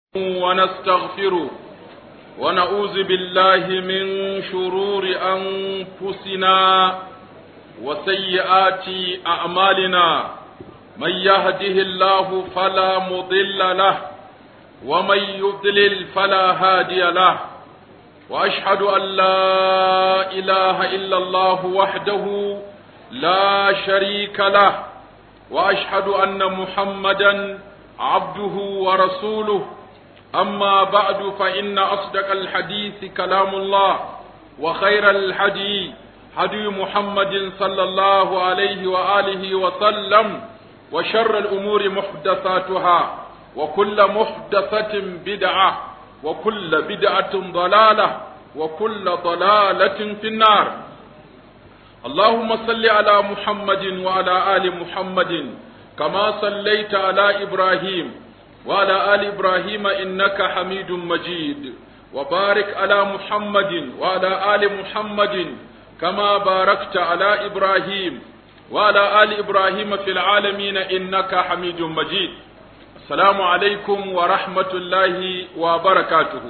ونستغفره ونعوذ بالله من شرور أنفسنا وسيئات أعمالنا من يهده الله فلا مضل له ومن يضلل فلا هادي له وأشهد أن لا إله إلا الله وحده لا شريك له وأشهد أن محمدا عبده ورسوله أما بعد فإن أصدق الحديث كلام الله وخير الحديث هدي محمد صلى الله عليه وآله وسلم وشر الأمور محدثاتها وكل محدثة بدعة وكل بدعة ضلالة وكل ضلالة في النار اللهم صل على محمد وعلى آل محمد كما صليت على إبراهيم وعلى آل إبراهيم إنك حميد مجيد وبارك على محمد وعلى آل محمد كما باركت على إبراهيم وعلى آل إبراهيم في العالمين إنك حميد مجيد السلام عليكم ورحمة الله وبركاته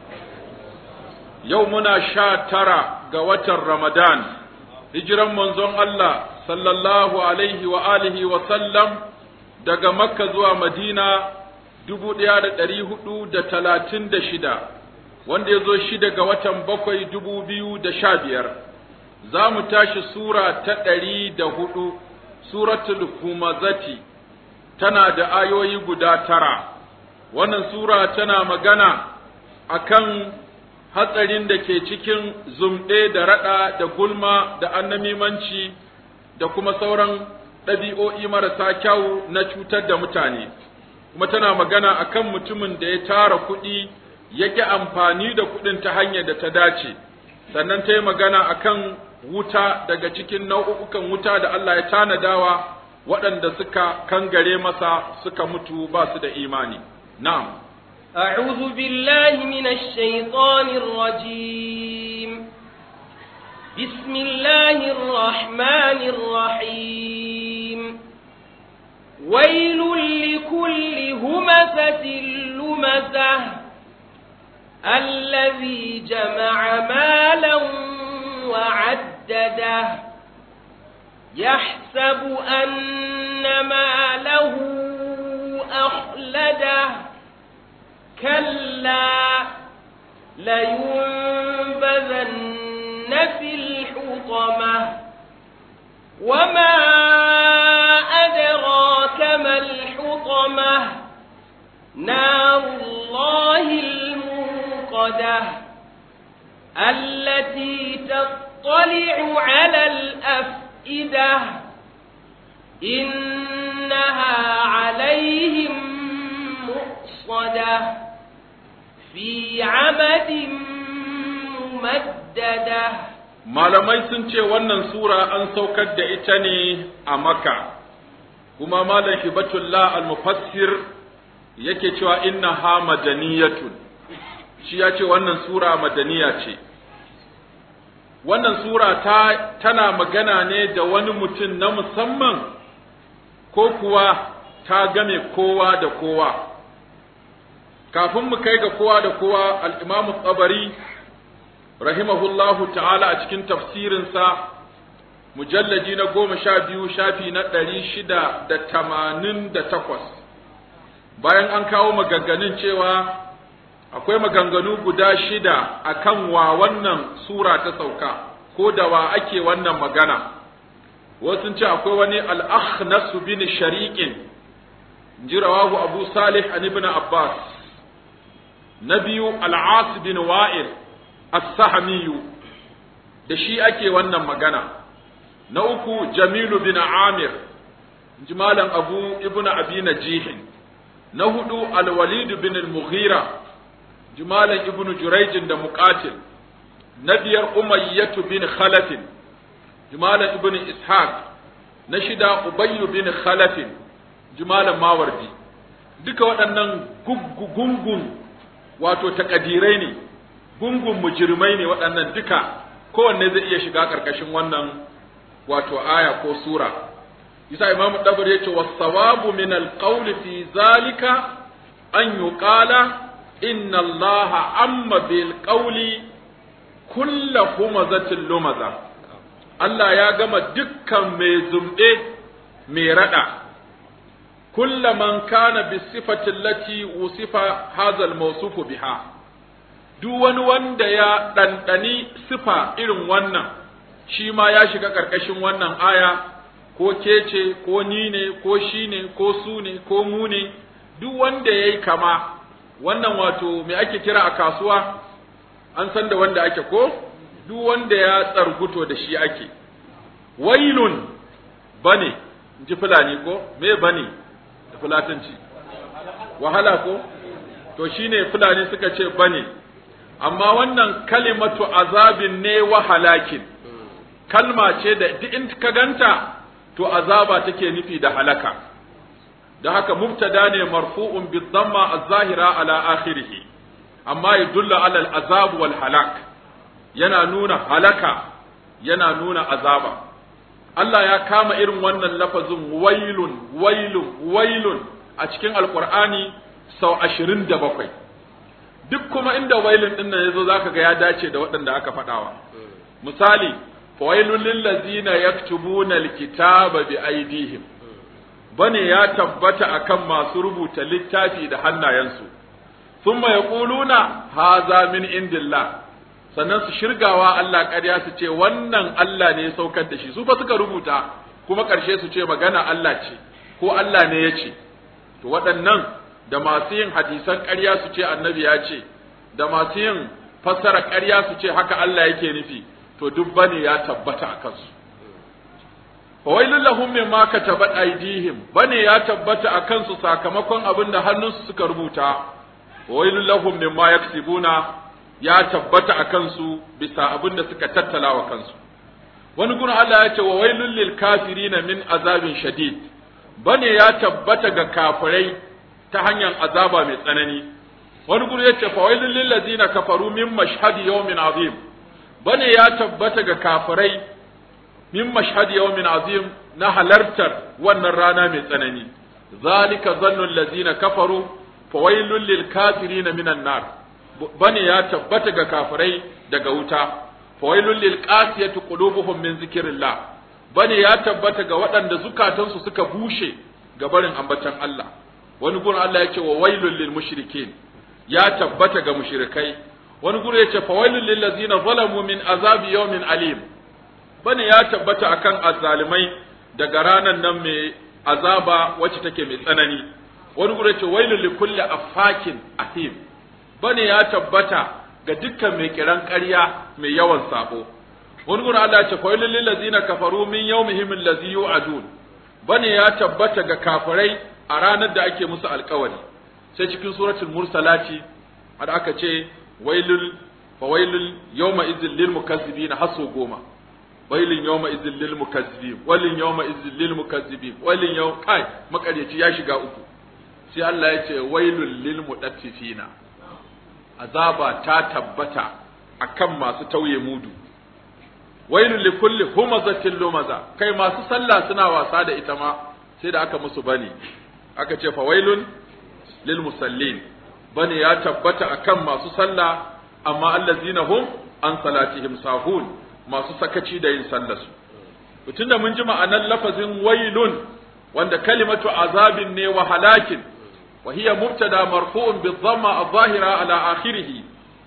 يومنا شاترا قوة رمضان هجرا منزون الله صلى الله عليه وآله وسلم daga Makka zuwa Madina dubu ɗaya da ɗari hudu da talatin da shida wanda ya zo shida ga watan bakwai dubu biyu da sha biyar za mu tashi sura ta ɗari da hudu suratul humazati tana da ayoyi guda tara wannan sura tana magana akan hatsarin da ke cikin zumɗe da raɗa da gulma da annamimanci da kuma sauran ɗabi'o'i marasa kyau na cutar da mutane kuma tana magana akan mutumin da ya tara kuɗi ya ƙi amfani da kuɗin ta hanyar da ta dace sannan ta yi magana akan wuta daga cikin nau'ukan wuta da Allah ya tanadawa waɗanda suka kangare masa suka mutu ba su da imani na'am أعوذ بالله من الشيطان الرجيم بسم الله الرحمن الرحيم ويل لكل همزة لمزة الذي جمع مالا وعدده يحسب أن ماله أخلده كلا لينبذن في الحطمة وما أدراك ما الحطمة نار الله الموقدة التي تطلع على الأفئدة إنها عليهم مؤصدة في عمد ممددة malamai sun ce wannan sura an saukar da ita ne a maka kuma malam hibatullah al-mufassir yake cewa inna ha madaniyatun shi ya ce wannan sura madaniya ce wannan sura ta tana magana ne da wani mutum na musamman ko kuwa ta game kowa da kowa kafin mu kai ga kowa da kowa al-imamu tsabari rahimahullahu ta'ala a cikin tafsirinsa mujallaji na goma sha biyu shafi na ɗari shida da tamanin da takwas bayan an kawo maganganun cewa akwai maganganu guda shida akan wa wannan sura ta sauka ko da wa ake wannan magana wasu ce akwai wani al-akhnas bin shariqin jirawahu abu salih an ibn abbas na biyu al-as bin wa'il as-sahmiyu da shi ake wannan magana na uku jamilu bin amir jimalan abu ibn abi najihin na hudu al-walid bin al-mughira jimalan ibn jurayj da muqatil na biyar umayyatu bin khalaf jimalan ibn ishaq na shida ubayy bin khalaf jimalan mawardi duka waɗannan gungun wato takadirai ne gungun mujirmai ne waɗannan duka kowanne zai iya shiga ƙarƙashin wannan wato aya ko sura yasa imam dabari yace was sawabu min al qawli fi zalika an yuqala inna Allah amma bil qawli kullu humazatin lumaza Allah ya gama dukkan mai zumbe mai rada kullu man kana bi sifati allati usifa hadha al mawsufu biha duk wani wanda ya ɗanɗani sifa irin wannan shi ma ya shiga ƙarƙashin wannan aya ko kece ko ni ne ko shi ne ko su ne ko mu ne duk wanda ya yi kama wannan wato me ake kira a kasuwa an san da wanda ake ko duk wanda ya tsarguto da shi ake wailun bane ji fulani ko me bane da fulatanci wahala ko to shine fulani suka ce bane amma wannan kalimatu azabin ne wa halakin kalma ce da duk in ka ganta to azaba take nufi da halaka da haka mubtada ne marfu'un bi dhamma az-zahira ala akhirih amma yadullu ala al-azab wal halak yana nuna halaka yana nuna azaba Allah ya kama irin wannan lafazin wailun wailun wailun a cikin alqur'ani sau ashirin da bakwai duk kuma inda wailun din nan yazo zaka ga ya dace da waɗanda aka faɗawa misali fawailul lil ladzina yaktubuna alkitaba bi aydihim bane ya tabbata akan masu rubuta littafi da hannayensu thumma yaquluna haza min indillah sannan su shirgawa Allah ƙarya su ce wannan Allah ne ya saukar da shi su fa suka rubuta kuma ƙarshe su ce magana Allah ce ko Allah ne ya ce to waɗannan da masu yin hadisan ƙarya su ce annabi ya ce da masu yin fassara ƙarya su ce haka Allah yake nufi to duk bane ya tabbata a kansu fawailun lahum mimma katabat aydihim bane ya tabbata a kansu sakamakon abin da hannunsu suka rubuta fawailun lahum mimma yaksibuna ya tabbata a kansu bisa abin da suka tattala wa kansu wani gurin Allah ya ce wa wailul lil kafirina min azabin shadid bane ya tabbata ga kafirai ta hanyar azaba mai tsanani wani guri yace fa wailul lil ladina kafaru min mashhadi yawmin azim bane ya tabbata ga kafirai min mashhadi yawmin azim na halartar wannan rana mai tsanani zalika zannu allazina kafaru fa wailul lil kafirin minan nar bane ya tabbata ga kafirai daga wuta fa wailul lil qasiyati qulubuhum min zikrillah bane ya tabbata ga waɗanda zukatansu suka bushe ga barin ambatan Allah wani gurin Allah ya ce wa wailul lil mushrikin ya tabbata ga mushrikai wani gurin ya ce fa wailul lil ladzina zalamu min azabi yawmin alim bane ya tabbata akan azzalimai daga ranan nan mai azaba wacce take mai tsanani wani gurin ya ce wailul li kulli affakin athim bane ya tabbata ga dukkan mai kiran ƙarya mai yawan sabo wani gurin Allah ya ce fa wailul lil ladzina kafaru min yawmihim allazi yu'adun bane ya tabbata ga kafirai a ranar da ake musu alkawari sai cikin suratul mursalati har aka ce wailul fa wailul yawma idzil lil mukazzibin hasu goma wailun yawma idzil lil mukazzibin wailun yawma idzil lil mukazzibin wailun yaw kai makaryaci ya shiga uku sai Allah ya ce wailul lil mudaffifina azaba ta tabbata akan masu tauye mudu wailul likulli humazatin lumaza kai masu sallah suna wasa da ita ma sai da aka musu bane aka ce fawailun lil musallin bane ya tabbata akan masu sallah amma allazina hum an salatihim sahun masu sakaci da yin sallar su tunda mun ji ma'anar lafazin wailun wanda kalimatu azabin ne wa halakin wa hiya mubtada marfu'un bi dhamma adh-dhahira ala akhirih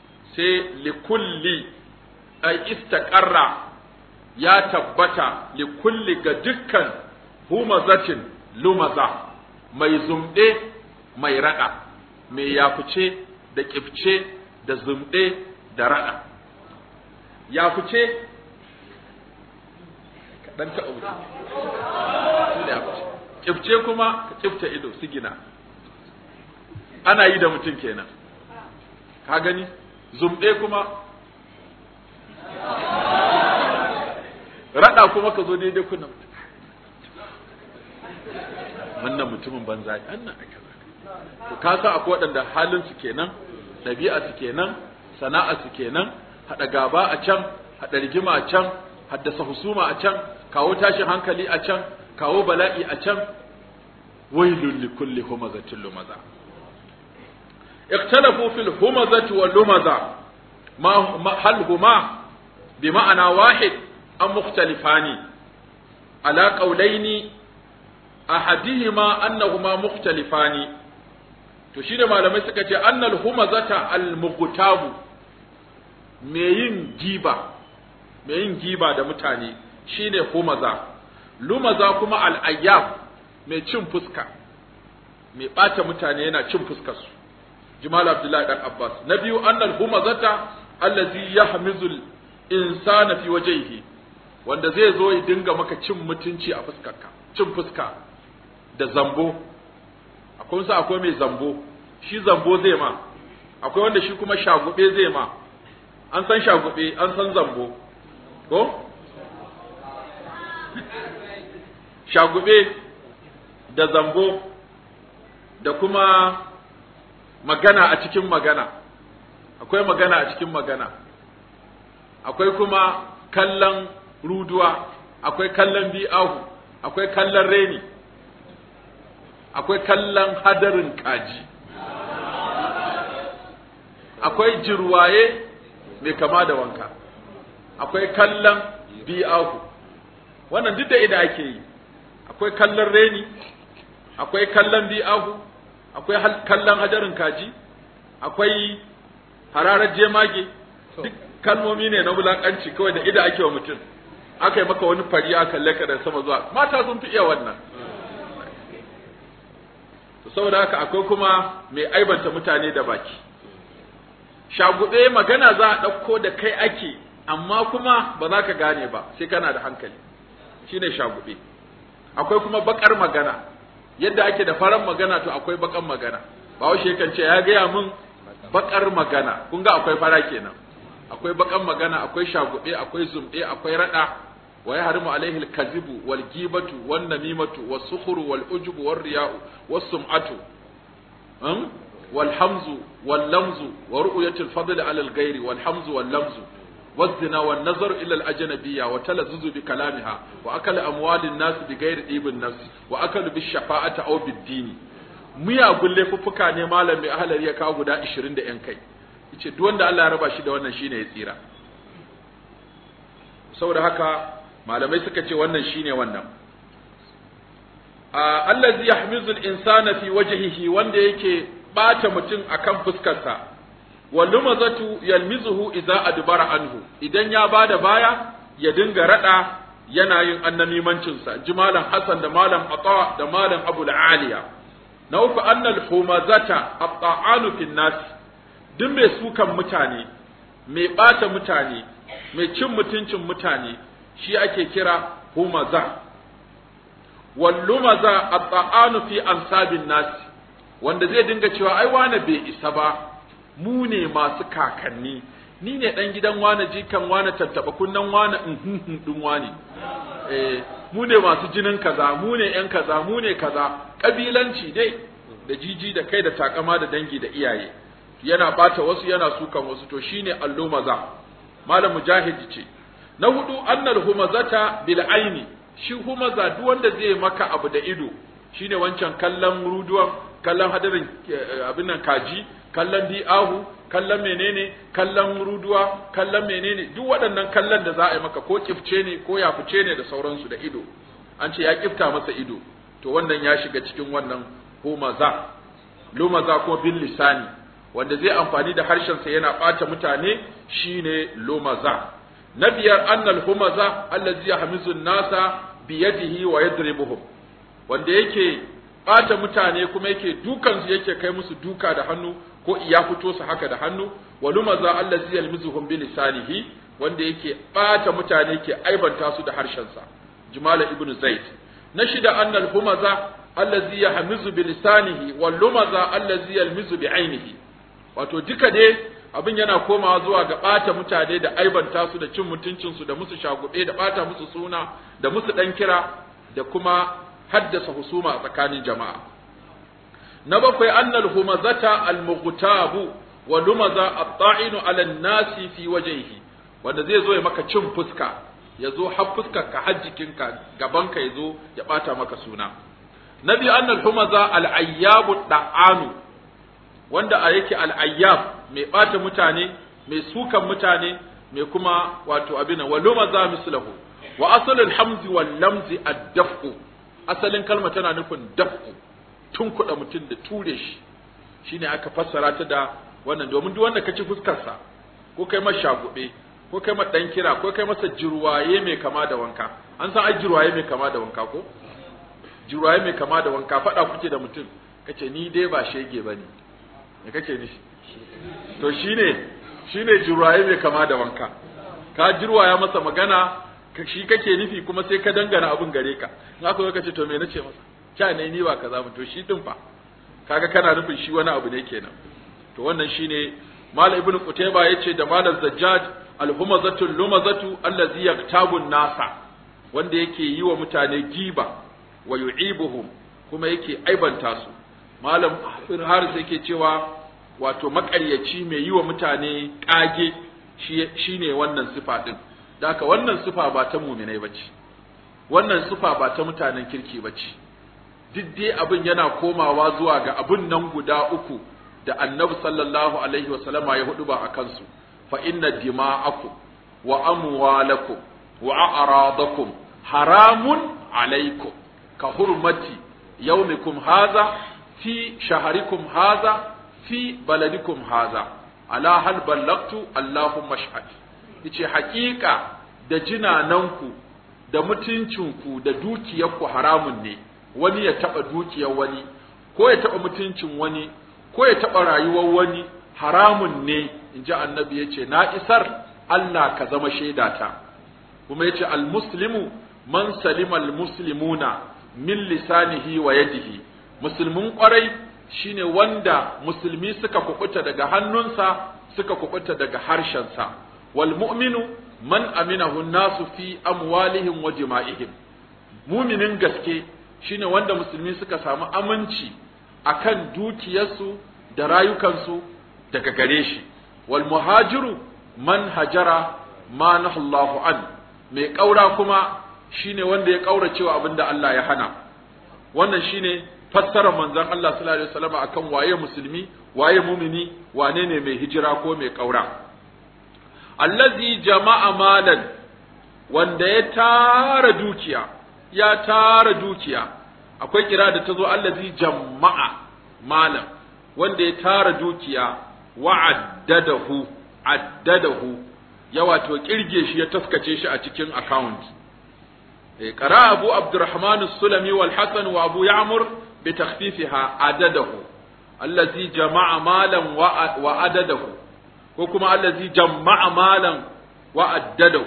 sai likulli ay istaqarra ya tabbata likulli ga dukkan humazatin lumaza mai zumɗe mai raɗa mai yafuce da ƙifce da zumɗe da raɗa yafuce kaɗan taɓa mutum da yafuce ƙifce kuma ka ƙifta ido sigina ana yi da mutum kenan ka gani zumɗe kuma raɗa kuma ka zo daidai kuna wannan mutumin banza ne annan aka to ka san akwai waɗanda halin su kenan ɗabi'a su kenan sana'a su kenan haɗa gaba a can haɗa rigima a can haddasa husuma a can kawo tashin hankali a can kawo bala'i a can wailul li kulli humazatin lumaza اختلفوا في الهمزة واللمزة ما هل هما بمعنى واحد أم مختلفان على قولين أحدهما أنهما مختلفان تشير ما لم يسكت أن الهمزة المغتاب مين جيبا مين جيبا da mutane shine humaza lumaza kuma al'ayyab mai cin fuska mai ɓata mutane yana cin fuskarsu jimal abdullahi dan abbas na biyu annal humazata allazi yahmizul insana fi wajhihi wanda zai zo ya dinga maka cin mutunci a fuskarka cin fuska da zambo akwai sa akwai mai zambo shi zambo zai ma akwai wanda shi kuma shagube zai ma an san shagube an san zambo ko shagube da zambo da kuma magana a cikin magana akwai magana a cikin magana akwai kuma kallon ruduwa akwai kallon bi'ahu akwai kallon reni akwai kallon hadarin kaji akwai jirwaye mai kama da wanka akwai kallon bi'ahu wannan duk da ida ake yi akwai kallon reni akwai kallon bi'ahu akwai kallon hadarin kaji akwai hararar jemage duk kalmomi ne na wulakanci kawai da ida ake wa mutum aka yi maka wani fari aka kalle ka da sama zuwa mata sun fi iya wannan saboda haka akwai kuma mai aibanta mutane da baki shagube magana za a ɗauko da kai ake amma kuma ba za ka gane ba sai kana da hankali shine shagube akwai kuma bakar magana yadda ake da faran magana to akwai bakan magana ba washe kan ce ya gaya min bakar magana kun ga akwai fara kenan akwai bakan magana akwai shagube akwai zumɗe akwai rada wa yahrimu alaihi alkazibu wal gibatu wan namimatu was sukhru wal ujubu war riya'u was sum'atu um wal hamzu wal lamzu wa ru'yatu al fadl ala al ghairi wal hamzu wal lamzu والزنا والنظر إلى الأجنبية وتلذذ بكلامها وأكل أموال الناس بغير طيب النفس وأكل بالشفاعة أو بالدين miyagun laifuffuka ne malam mai ahalar ya kawo guda 20 da 'yan kai yace duk wanda Allah ya raba shi da wannan shine ya tsira saboda haka malamai suka ce wannan shine wannan allazi yahmizu al-insana fi wajhihi wanda yake bata mutum akan fuskarsa walumazatu yalmizuhu idza adbara anhu idan ya bada baya ya dinga rada yana yin annamimancin sa jimalan hasan da malam ata da malam abu aliya na uku annal humazata at-ta'anu fin nas duk mai sukan mutane mai bata mutane mai cin mutuncin mutane shi ake kira humaza wallumaza at-ta'anu fi ansabin nas wanda zai dinga cewa ai wane bai isa ba mu ne masu kakanni ni ne dan gidan wane jikan wane tattaba kunnan wane in din wane eh mu ne masu jinin kaza mu ne yan kaza mu ne kaza kabilanci dai da jiji da kai da takama da dangi da iyaye yana bata wasu yana sukan wasu to shine allumaza malam mujahid ce na hudu annal humazata bil aini shi humaza duk wanda zai maka abu da ido shine wancan kallon ruduwan kallon hadarin abin nan kaji kallon di'ahu kallon menene kallon ruduwa kallon menene duk waɗannan kallon da za a yi maka ko kifce ne ko yafuce ne da sauransu da ido an ce ya kifta masa ido to wannan ya shiga cikin wannan humaza lumaza ko bin lisani wanda zai amfani da harshensa yana ɓata mutane shine lumaza na biyar annal humaza allazi yahmizu nasa biyadihi wa yadribuhum wanda yake ɓata mutane kuma yake dukansu yake kai musu duka da hannu ko iya fito su haka da hannu wa lumaza allazi yalmizuhum bi lisanihi wanda yake ɓata mutane yake aibanta su da harshensa jumala ibnu zaid na shida annal humaza allazi yahmizu bi lisanihi wal lumaza allazi yalmizu bi ainihi wato duka dai abin yana komawa zuwa ga ɓata mutane da aibanta su da cin mutuncinsu da musu shagube da ɓata musu suna da musu ɗan kira da kuma haddasa husuma a tsakanin jama'a na bakwai annal humazata al-mughtabu wa lumaza at-ta'inu 'ala an-nasi fi wajhihi wanda zai zo ya maka cin fuska ya zo har fuskar ka har jikinka gaban ka ya zo ya bata maka suna na biyu annal humaza al-ayyabu da'anu wanda a yake al'ayyab mai ɓata mutane mai sukan mutane mai kuma wato abin wa lumaza mislahu wa asalul hamzi wal lamzi ad-daf'u asalin kalma tana nufin daf'u tun kuɗa mutum da ture shi shine aka fassara ta da wannan domin duk wanda kaci fuskarsa ko kai masa shagube ko kai masa dan kira ko kai masa jirwaye mai kama da wanka an san ai jirwaye mai kama da wanka ko jirwaye mai kama da wanka faɗa kuke da mutum kace ni dai ba shege bane me kake nishi to shine shine jirwaye mai kama da wanka ka jirwaya masa magana shi kake nufi kuma sai ka dangana abin gare ka in aka zo kace to me nace masa cha ne ni ba kaza ba to shi din fa kaga kana nufin shi wani abu ne kenan to wannan shine mal ibn qutayba yace da mal zajjaj al-humazatu lumazatu allazi yaktabu nasa wanda yake yi wa mutane giba wa yu'ibuhum kuma yake aibanta su malam haris yake cewa wato makaryaci mai yi wa mutane kage shi ne wannan sifa din daka wannan sifa ba ta muminai bace wannan sifa ba ta mutanen kirki bace duk dai abin yana komawa zuwa ga abin nan guda uku da annabi sallallahu alaihi wasallama ya hudu ba a kansu fa inna dima'akum wa amwalakum wa a'radakum haramun alaikum ka hurmati yaumikum haza fi shaharikum haza fi baladikum haza ala hal ballagtu allahumma shahad yace hakika da jinananku da mutuncinku da dukiyarku haramun ne wani ya taba dukiyar wani ko ya taba mutuncin wani ko ya taba rayuwar wani haramun ne inji annabi yace na isar Allah ka zama shaidata kuma yace al muslimu man salima al muslimuna min lisanihi wa yadihi musulmin kwarai shine wanda musulmi suka kubuta daga hannunsa suka kubuta daga harshensa wal mu'minu man aminahu nasu fi amwalihim wa jima'ihim muminin gaske shine wanda musulmi suka samu aminci akan dukiyarsu da rayukansu daga gare shi wal muhajiru man hajara ma nahallahu an mai kaura kuma shine wanda ya kauracewa abinda Allah ya hana wannan shine fassarar manzon Allah sallallahu alaihi wasallam akan waye musulmi waye mumini wane ne mai hijira ko mai kaura allazi jama'a malan wanda ya tara dukiya ya tara dukiya akwai kira da tazo allazi jama'a malan wanda ya tara dukiya wa'addadahu addadahu ya wato kirge shi ya taskace shi a cikin account قرأ أبو عبد الرحمن السلمي والحسن وأبو يعمر بتخفيفها عدده الذي جمع مالا وعدده وكما الذي جمع مالا وعدده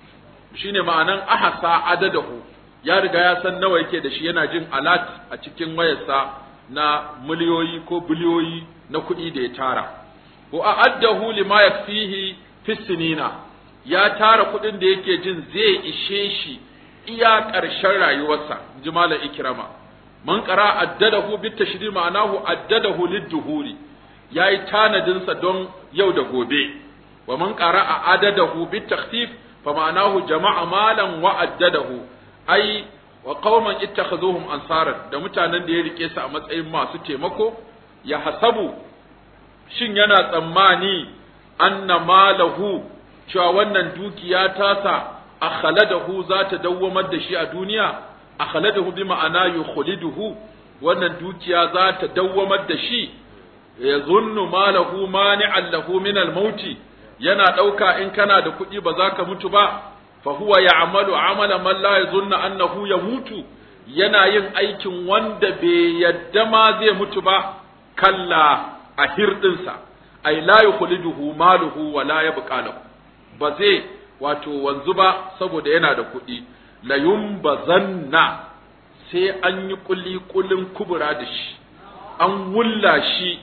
shine ma'anan ahasa adadahu ya riga ya san nawa yake da shi yana jin alat a cikin wayarsa na miliyoyi ko biliyoyi na kuɗi da ya tara wa a'addahu lima yakfihi fi sinina ya tara kuɗin da yake jin zai ishe shi iya ƙarshen rayuwarsa ji malam ikrama man qara addadahu bit tashdid ma'anahu addadahu lid-duhuri yayi tanadin sa don yau da gobe wa man qara adadahu bit takhfif fa ma'anahu jama'a malan wa addadahu ai wa qauman ittakhazuhum ansaran da mutanen da ya rike su a matsayin masu taimako ya hasabu shin yana tsammani anna malahu cewa wannan dukiya tasa akhladahu za ta dawwamar da shi a duniya akhladahu bi ma'ana yukhliduhu wannan dukiya za ta dawwamar da shi ya zunnu malahu mani'an lahu min al-mauti yana dauka in kana da kuɗi ba za ka mutu ba fa huwa ya'malu amala man la yazunnu annahu yamutu yana yin aikin wanda bai yadda ma zai mutu ba kalla a hirdinsa ay la yukhliduhu maluhu wa la yabqa lahu ba zai wato wanzu ba saboda yana da kuɗi la yumbazanna sai an yi kulli kullin kubura da shi an wulla shi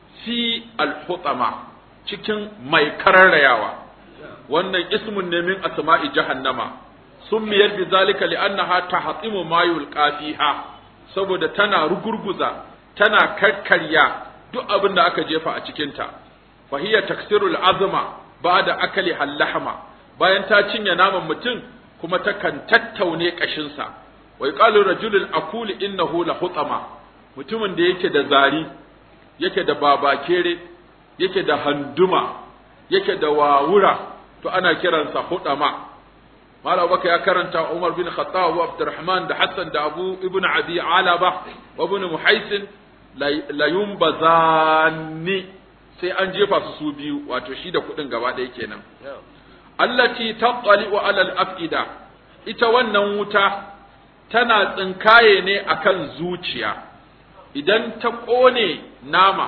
fi alhutama cikin mai kararrayawa wannan ismun ne min asma'i jahannama summiyar bi zalika li'annaha tahtimu ma yulqa fiha saboda tana rugurguza tana karkarya duk abin da aka jefa a cikinta fa hiya taksirul azma ba'da akali hallahma bayan ta cinye naman mutum kuma takan tattaune kashinsa wa yuqalu rajulul akul innahu la hutama mutumin da yake da zari yake da babakere yake da handuma yake da wawura to ana kiransa hudama Malam Abubakar ya karanta Umar bin Khattab wa Abdurrahman da Hassan da Abu Ibn Abi Alaba wa Ibn Muhaisin la yumbazani sai an jefa su su biyu wato shi da kuɗin gaba ɗaya kenan allati tattali'u alal afida ita wannan wuta tana tsinkaye ne akan zuciya idan ta ƙone nama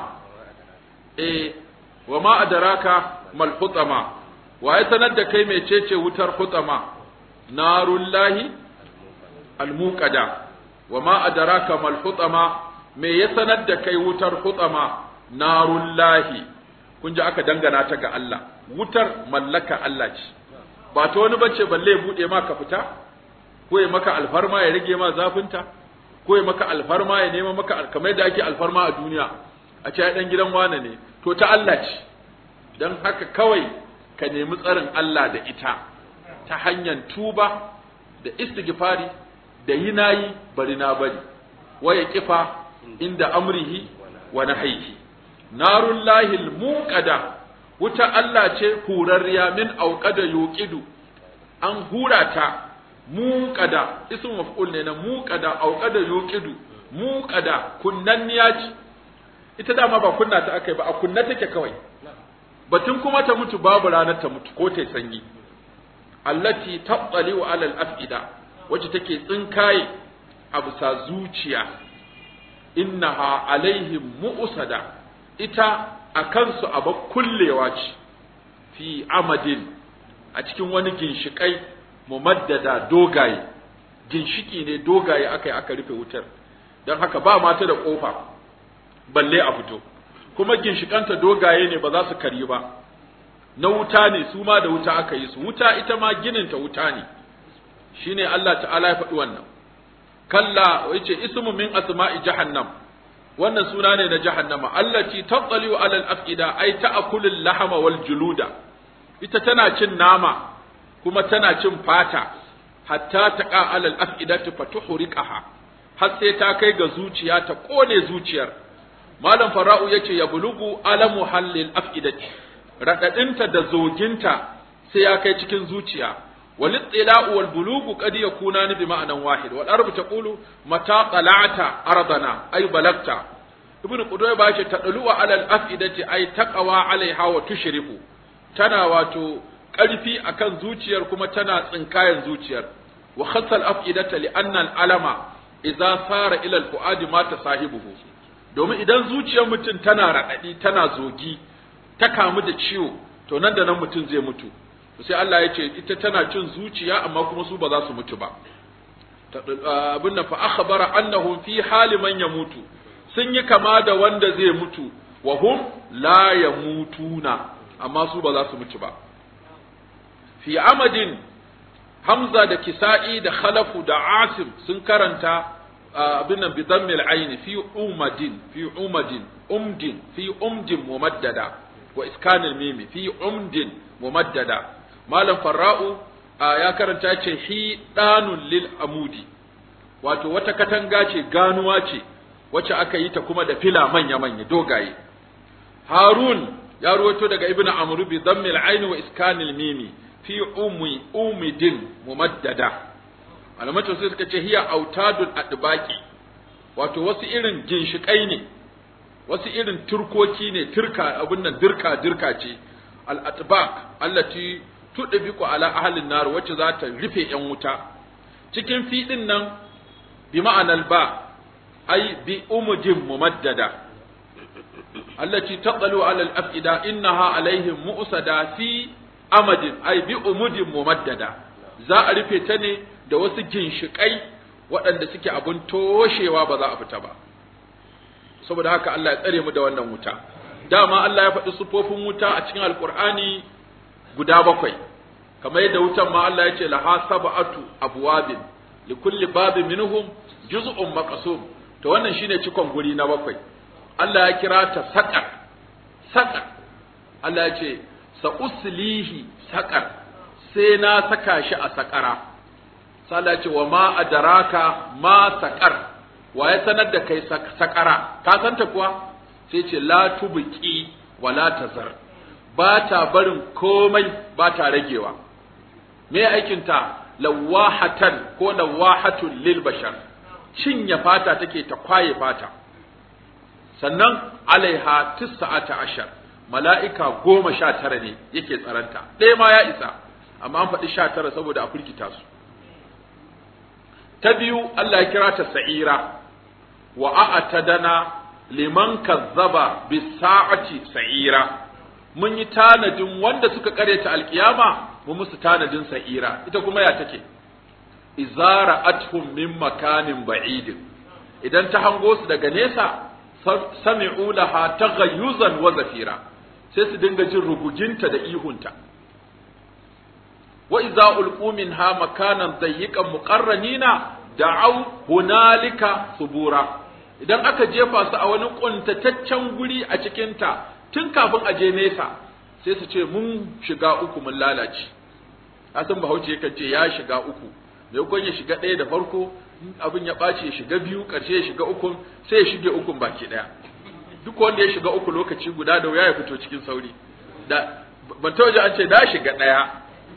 eh wa ma adraka mal hutama wa ya sanar da kai mecece wutar hutama narullahi almuqada wa ma adraka mal hutama me ya sanar da kai wutar hutama narullahi kun ji aka dangana ta ga Allah wutar mallaka Allah ce ba ta wani bace balle ya bude maka fita ko ya maka alfarma ya rage ma zafinta ko ya maka alfarma ya nema maka kamar da ake alfarma a duniya a ce dan gidan wane ne to ta Allah ce dan haka kawai ka nemi tsarin Allah da ita ta hanyar tuba da istighfari da yi nayi bari na bari waya kifa inda amrihi wa nahyihi narun lahil muqada wuta Allah ce hurarriya min auqada yuqidu an hura ta muqada ismu maf'ul ne na muqada auqada yuqidu muqada kunnanniya ce ita dama ba kunna ta akai ba a kunna take kawai batun kuma ta mutu babu ranar ta mutu ko ta sanyi allati tattali'u alal afida wacce take tsinkaye a bisa zuciya innaha alaihim mu'sada ita a kansu a kullewa ce fi amadin a cikin wani ginshikai mumaddada dogaye ginshiki ne dogaye aka yi aka rufe wutar don haka ba mata da kofa balle a fito kuma ginshikanta dogaye ne ba za su karyi ba na wuta ne su ma da wuta aka yi su wuta ita ma gininta wuta ne shine Allah ta'ala ya faɗi wannan kalla yace ismu min asma'i jahannam wannan suna ne na jahannama allati tattaliu alal afida ay ta'kulu lahama wal juluda ita tana cin nama kuma tana cin fata hatta taqa alal afidati fatuhriqaha har sai ta kai ga zuciya ta kone zuciyar malam fara'u yace ya bulugu alamu halil afidati radadinta da zoginta sai ya kai cikin zuciya والاطلاع والبلوغ قد يكونان بمعنى واحد والعرب تقول متى طلعت أرضنا أي بلغت ابن قدوة باشا تطلع على الأفئدة أي تقوى عليها وتشرف تنا واتو ƙarfi akan zuciyar kuma tana tsinkayen zuciyar wa khassal afidata li anna al alama idza sara ila al fuadi mata sahibuhu domin idan zuciyar mutum tana raɗaɗi tana zogi ta kamu da ciwo to nan da nan mutum zai mutu sai Allah ya ce ita tana cin zuciya amma kuma su ba za su mutu ba abin nan fa akhbara annahum fi hali man yamutu sun yi kama da wanda zai mutu wa hum la yamutuna amma su ba za su mutu ba fi amadin hamza da kisa'i da khalafu da asim sun karanta abin nan bi dammil aini fi umadin fi umadin umdin fi umdin mumaddada wa iskanil mimi fi umdin mumaddada malam farra'u ya karanta ce hi danun lil amudi wato wata katanga ce ganuwa ce wacce aka yi ta kuma da fila manya manya dogaye harun ya ruwato daga ibnu amr bi dhammil ain wa iskanil mimi fi ummi umidin mumaddada alamatu sai suka ce hiya autadul adbaqi wato wasu irin ginshikai ne wasu irin turkoki ne turka abin nan dirka dirka ce al atbaq allati tudbiqu ala ahlin nar wacce za ta rufe yan wuta cikin fiɗin nan bi ma'anar ba ai bi umudin mumaddada allati taqalu ala al-afida innaha alaihim mu'sada fi amadin ai bi umudin mumaddada za a rufe ta ne da wasu ginshikai waɗanda suke abun toshewa ba za a fita ba saboda haka Allah ya tsare mu da wannan wuta dama Allah ya faɗi sufofin wuta a cikin alkur'ani guda bakwai kamar yadda wutan ma Allah ya ce laha sab'atu abwabin li kulli babin minhum juz'un maqsum to wannan shine cikon guri na bakwai Allah ya kira ta saqar saqar Allah ya ce sa uslihi saqar sai na saka shi a saqara sai Allah ya ce wa ma adraka ma saqar wa ya sanar da kai saqara ka santa kuwa sai ce la tubqi wa la tazar ba ta barin komai ba ta ragewa me aikinta lawahatan ko lawahatun lil bashar cinye fata take ta kwaye fata sannan alaiha tis'ata ashar mala'ika goma sha tara ne yake tsaranta ɗaya ma ya isa amma an faɗi sha tara saboda a firgita su ta biyu Allah ya kira ta sa'ira wa a'tadana liman kazzaba bis-sa'ati sa'ira mun yi tanadin wanda suka kareta alkiyama mu musu tanadin sa'ira ita kuma ya take izara athum min makanin ba'idin idan ta hango su daga nesa sami'u laha taghayyuzan wa zafira sai su dinga jin ruguginta da ihunta wa idza ulqu minha makanan dayyiqan muqarranina da'aw hunalika subura idan aka jefa su a wani kuntataccen guri a cikin ta tun kafin a je nesa sai su ce mun shiga uku mun lalace asan bahaushe yakan ce ya shiga uku mai ya shiga ɗaya da farko abin ya ɓaci ya shiga biyu ƙarshe ya shiga ukun sai ya shige ukun baki ɗaya duk wanda ya shiga uku lokaci guda da wuya ya fito cikin sauri da ban ta waje an ce na shiga ɗaya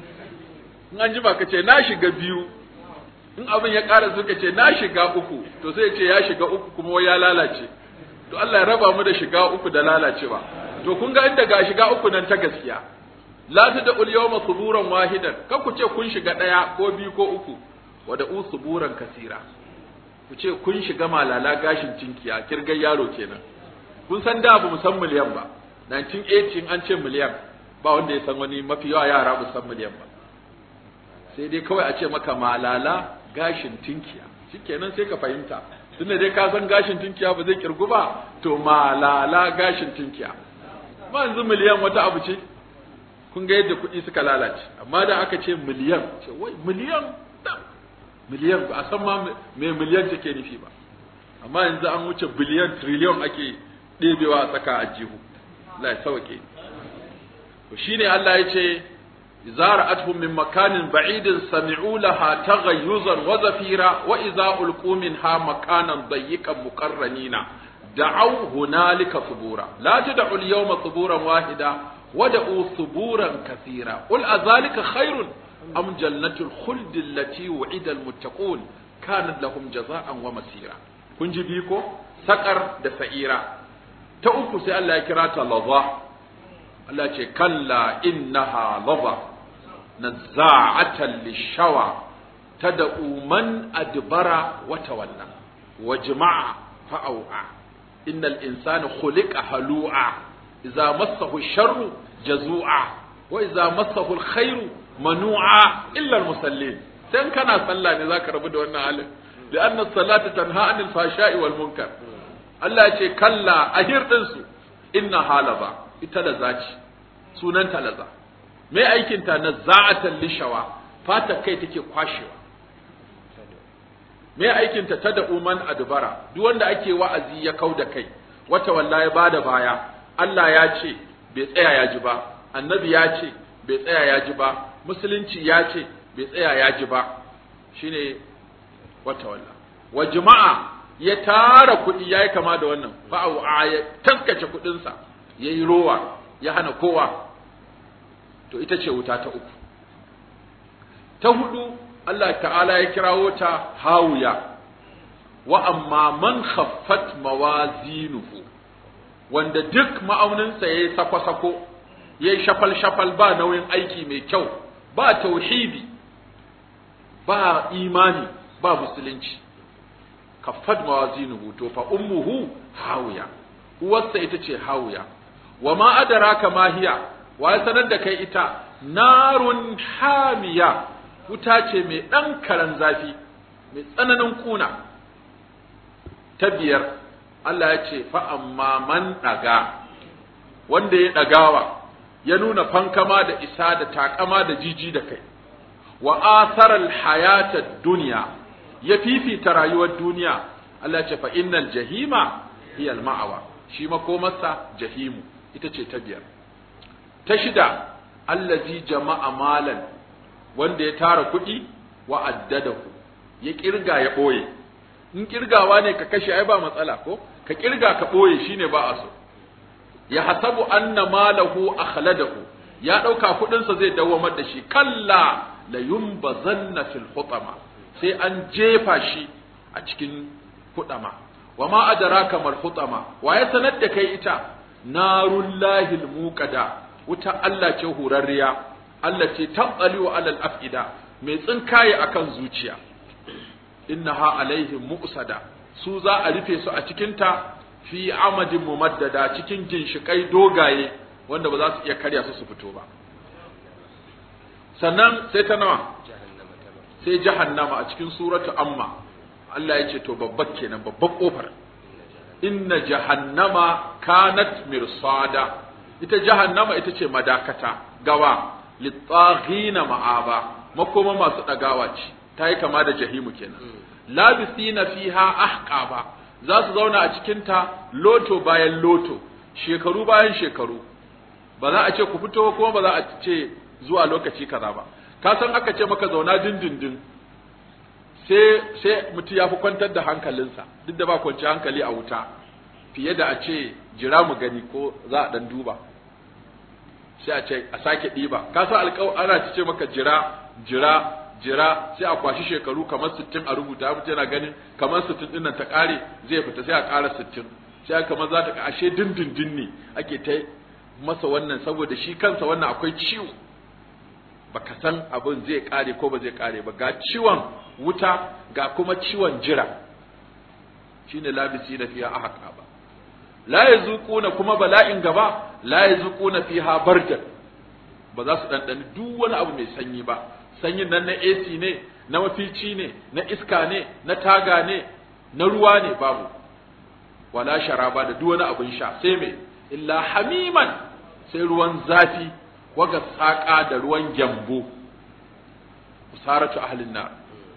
in an ji ka ce na shiga biyu in abin ya ƙara suka ce na shiga uku to sai ya ce ya shiga uku kuma wai ya lalace to Allah ya raba mu da shiga uku da lalacewa to kun ga inda ga shiga uku nan ta gaskiya la tad'u yawma suburan wahidan kan ku ce kun shiga ɗaya ko biyu ko uku wa da usuburan kasira ku ce kun shiga malala gashin cinkiya kirgar yaro kenan kun san da ba mu san miliyan ba 1980 an ce miliyan ba wanda ya san wani mafi yawa yara ba san miliyan ba sai dai kawai a ce maka malala gashin tinkiya shikenan sai ka fahimta tunda dai ka san gashin tinkiya ba zai kirgu ba to malala gashin tinkiya ma yanzu miliyan wata abu ce kun ga yadda kuɗi suka lalace amma da aka ce miliyan ce wai miliyan miliyan ba a san ma me miliyan take nufi ba amma yanzu an wuce biliyan triliyon ake ɗebewa a tsaka a jihu Allah ya sauke to shine Allah ya ce zara'atuhum min makanin ba'idin sami'u laha taghayyuzan wa zafira wa idza ulqu minha makanan dayyiqan muqarranina da'aw hunalika subura la tad'u al-yawma suburan wahida wad'u suburan kathira qul azalika khairun am jannatul khuld allati wu'ida al-muttaqun kanat lahum jazaa'an wa masira kun ji biko sakar da sa'ira ta uku sai Allah ya kira ta laza Allah ce kalla innaha laza nazza'atan lishawa tad'u man adbara wa tawalla wa jama'a fa'au'a innal insana khuliqa halu'a idza massahu sharru jazu'a wa idza massahu alkhairu manu'a illa almusallin dan kana sallah ne zaka rabu da wannan halin لأن الصلاة تنهى عن الفحشاء والمنكر Allah ya ce kalla a hirɗinsu inna halaza ita laza ce sunanta laza mai aikinta na za'atan lishawa fata kai take kwashewa mai aikinta ta da uman adubara duk wanda ake wa'azi ya kau da kai wata walla ya bada baya Allah ya ce bai tsaya ya ji ba annabi ya ce bai tsaya ya ji ba musulunci ya ce bai tsaya ya ji ba shine wata walla wa jama'a ya tara kuɗi ya yi kama da wannan fa'au a ya taskace kuɗinsa ya yi rowa ya hana kowa to ita ce wuta ta uku ta hudu Allah ta'ala ya kirawo ta hawuya wa amma man khaffat mawazinuhu wanda duk ma'auninsa ya yi sako-sako ya yi shafal-shafal ba nauyin aiki mai kyau ba tauhidi ba imani ba musulunci kaffad mawazinuhu to fa ummuhu hawiya uwarsa ita ce hawiya wa ma adraka ma hiya wa ya sanar da kai ita narun hamiya wuta ce mai dan karan zafi mai tsananin kuna ta biyar Allah ya ce fa amma man daga wanda ya dagawa ya nuna fankama da isa da takama da jiji da kai wa asaral hayata dunya ya fifita rayuwar duniya Allah ce fa innal jahima hiya al ma'awa shi makomarsa jahimu ita ce ta biyar ta shida allazi jama'a malan wanda ya tara kuɗi wa addadahu ya kirga ya ɓoye in kirgawa ne ka kashe ai ba matsala ko ka kirga ka ɓoye shine ba a so ya hasabu anna malahu akhladahu ya ɗauka kuɗinsa zai dawamar da shi kalla la yumbazanna fil hutama sai an jefa shi a cikin hutama wa ma adraka mal hutama wa ya sanar da kai ita narullahi muqada wuta Allah ce hurarriya Allah ce tabbali wa alal afida mai tsinkaye akan zuciya innaha alaihim muqsada su za a rufe su a cikin ta fi amadin mumaddada cikin ginshikai dogaye wanda ba za su iya karya su su fito ba sannan sai ta nawa sai jahannama a cikin suratu amma Allah ya ce to babbar kenan babbar kofar inna jahannama kanat mirsada ita jahannama ita ce madakata gawa littaghina ma'aba makoma masu dagawa ce ta yi kama da jahimu kenan labisina fiha ahqaba za su zauna a cikin ta loto bayan loto shekaru bayan shekaru ba za a ce ku fito kuma ba za a ce zuwa lokaci kaza ba ka san aka ce maka zauna dindindin sai sai mutum ya fi kwantar da hankalinsa duk da ba kwanci hankali a wuta fiye da a ce jira mu gani ko za a dan duba sai a ce a sake ɗiba ka san alƙaw ana ce maka jira jira jira sai a kwashi shekaru kamar sittin a rubuta mutum yana ganin kamar sittin ɗin nan ta ƙare zai fita sai a ƙara sittin sai kamar za ta ashe dindindin ne ake ta masa wannan saboda shi kansa wannan akwai ciwo baka san abin zai kare ko ba zai kare ba ga ciwon wuta ga kuma ciwon jira shine labisi da fiha ahqa ba la yazuquna kuma bala'in gaba la yazuquna fiha bardan ba za su dandani duk wani abu mai sanyi ba sanyin nan na AC ne na mafici ne na iska ne na taga ne na ruwa ne babu wala sharaba da duk wani abin sha sai me illa hamiman sai ruwan zafi waga saƙa da ruwan gyambo usaratu ahlin nar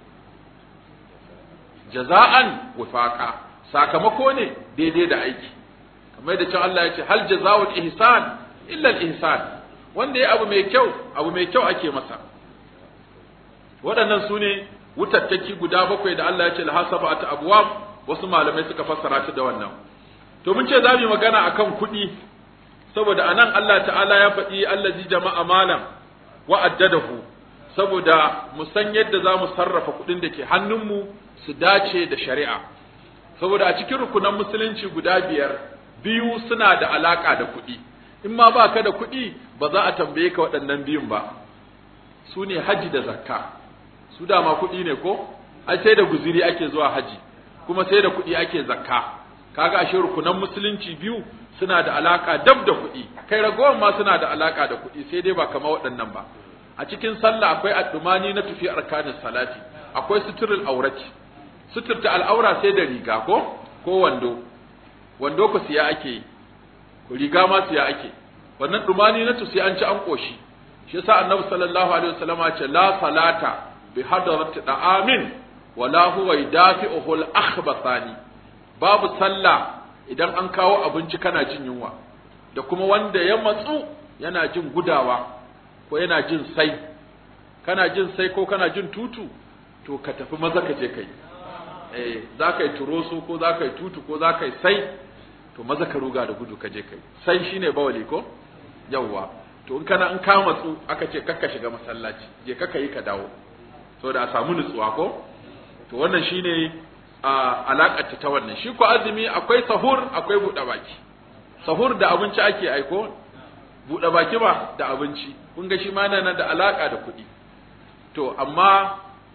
jaza'an wifaqa sakamako ne daidai da aiki kamar da can Allah ya ce hal jazaa'ul ihsan illa al ihsan wanda ya abu mai kyau abu mai kyau ake masa waɗannan su ne wutattaki guda bakwai da Allah ya ce lahasabatu abwab wasu malamai suka fassara shi da wannan to mun ce za mu yi magana akan kuɗi saboda anan Allah ta'ala ya faɗi allazi jama'a malam wa addadahu saboda mu san yadda za mu sarrafa kuɗin da ke hannunmu su dace da shari'a saboda a cikin rukunan musulunci guda biyar biyu suna da alaka da kuɗi in ma ba ka da kuɗi ba za a tambaye ka waɗannan biyun ba su ne haji da zakka su dama kuɗi ne ko ai sai da guziri ake zuwa haji kuma sai da kuɗi ake zakka kaga ashe rukunan musulunci biyu suna da alaka dab da kuɗi kai ragowar ma suna da alaka da kuɗi sai dai ba kama waɗannan ba a cikin sallah akwai addumani na tufi arkanin salati akwai suturul aurati suturta al'aura sai da riga ko ko wando wando ku siya ake yi riga ma siya ake wannan dumani na tusi an ci an koshi shi yasa annabi sallallahu alaihi wasallama ce la salata bi hadarati da'amin wala huwa yudafi'uhu al-akhbathani babu sallah idan an kawo abinci kana jin yunwa da kuma wanda ya matsu yana jin gudawa ko yana jin sai kana jin sai ko kana jin tutu to ka tafi maza ka je kai eh za ka yi turoso ko za ka yi tutu ko za ka yi sai to maza ka ruga da gudu ka je kai sai shine bawali ko yawwa to in kana in ka matsu aka ce kakka shiga masallaci je kakka yi ka dawo saboda a samu nutsuwa ko to wannan shine a alakar ta wannan shi ko azumi akwai sahur akwai buɗe baki sahur da abinci ake aiko buɗe baki ba da abinci kun ga shi ma yana da alaka da kuɗi to amma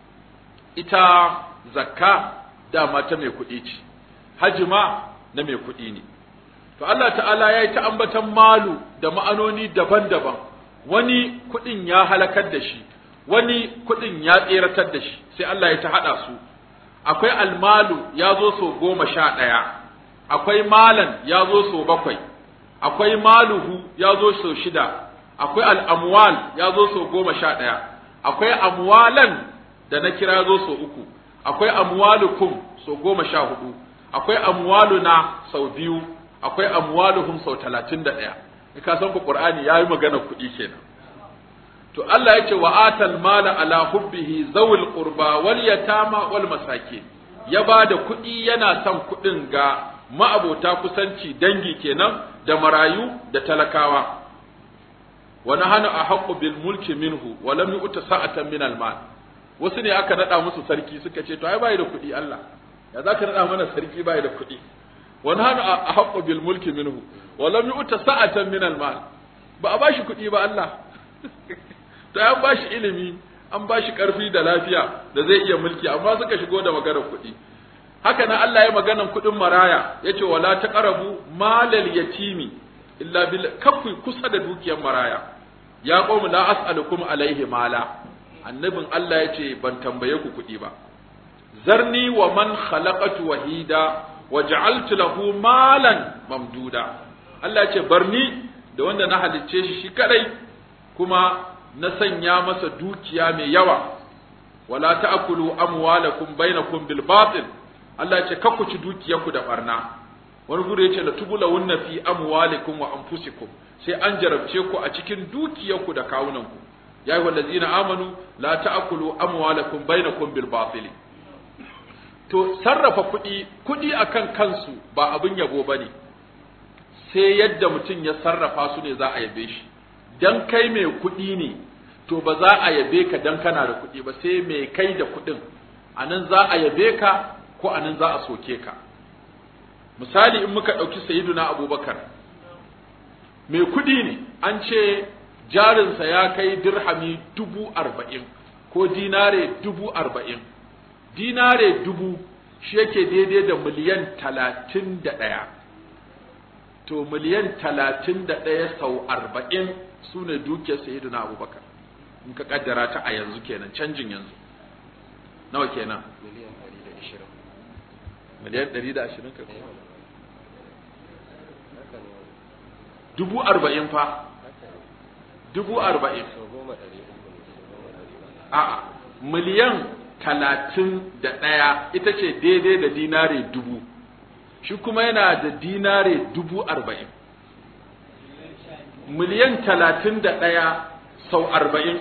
ita zakka dama ta mai kuɗi ce hajji ma na mai kuɗi ne to Allah ta'ala ya yi ta ambatan malu da ma'anoni daban-daban wani kuɗin ya halakar da shi wani kuɗin ya tseratar da shi sai Allah ya ta haɗa su akwai almalu ya zo so goma sha ɗaya akwai malan ya zo so bakwai akwai maluhu ya zo so shida akwai al'amwal ya zo so goma sha ɗaya akwai amwalan da na kira zo so uku akwai amwalukum so goma sha hudu akwai amwaluna sau biyu akwai amwaluhum sau talatin da ɗaya ka san ku qur'ani ya yi magana kuɗi kenan to Allah ya ce wa atal mala ala hubbihi zawil qurba wal yatama wal masakin ya ba da kuɗi yana son kuɗin ga ma'abota kusanci dangi kenan da marayu da talakawa wa nahanu ahqqu bil mulki minhu wa lam yu'ta sa'atan min al mal wasu ne aka nada musu sarki suka ce to ai bai da kuɗi Allah ya zaka nada mana sarki bai da kuɗi wa nahanu ahqqu bil mulki minhu wa lam yu'ta sa'atan min al mal ba a bashi kuɗi ba Allah to an bashi ilimi an bashi ƙarfi da lafiya da zai iya mulki amma suka shigo da maganar kuɗi haka nan Allah ya maganan kuɗin maraya yace wala taqrabu malal yatimi illa bil kafu kusa da dukiyar maraya ya qawmu la as'alukum alaihi mala annabin Allah yace ban tambaye ku kuɗi ba zarni wa man khalaqatu wahida wa ja'altu lahu malan mamduda Allah yace barni da wanda na halicce shi shi kadai kuma na sanya masa dukiya mai yawa wala ta'kulu amwalakum bainakum bil batil Allah ya ce kakku ci dukiyarku da barna wani gure ya ce la tubula wunna fi amwalikum wa anfusikum sai an jarabce ku a cikin dukiyarku da kawunanku ya yi wallazina amanu la ta'kulu amwalakum bainakum bil batil to sarrafa kuɗi kuɗi akan kansu ba abin yabo bane sai yadda mutum ya sarrafa su ne za a yabe shi dan kai mai kuɗi ne to ba za a yabe ka dan kana da kuɗi ba sai mai kai da kuɗin anan za a yabe ka ko anan za a soke ka misali in muka ɗauki sayiduna abubakar mai kuɗi ne an ce jarinsa ya kai dirhami dubu arba'in ko dinare dubu arba'in dinare dubu shi yake daidai da miliyan talatin da ɗaya to miliyan talatin da ɗaya sau arba'in su ne dukiyar sayiduna abubakar in ka kaddara ta a yanzu kenan canjin yanzu nawa kenan miliyan ɗari da ashirin ka dubu arba'in fa dubu arba'in a miliyan talatin da ɗaya ita ce daidai da dinare dubu shi kuma yana da dinare dubu arba'in miliyan talatin da ɗaya sau arba'in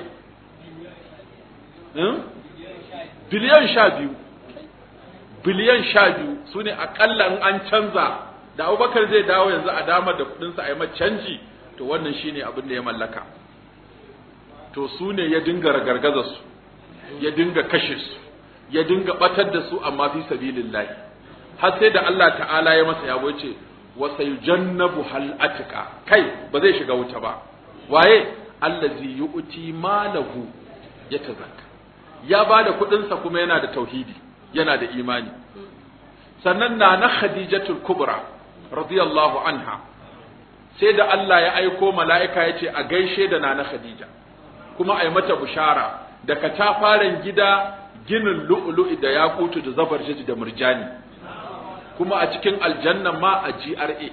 biliyan sha biyu biliyan sha biyu su ne aƙalla in an canza da abubakar zai dawo yanzu a damar da kuɗinsa a yi canji to wannan shine abin da ya mallaka to su ne ya dinga ragargaza su ya dinga kashe su ya dinga batar da su amma fi sabilillahi har sai da Allah ta'ala ya masa yabo ce wa sayujannabu hal atqa kai ba zai shiga wuta ba waye allazi yu'ti malahu yatazakka ya bada kuɗin sa kuma yana da tauhidi yana da imani sannan na na khadijatul kubra radiyallahu anha sai da Allah ya aiko mala'ika ya ce a gaishe da nana khadija kuma a yi mata bushara da katafaren gida ginin lu'ulu'i da yakutu da zabar da murjani kuma a cikin aljanna ma a GRA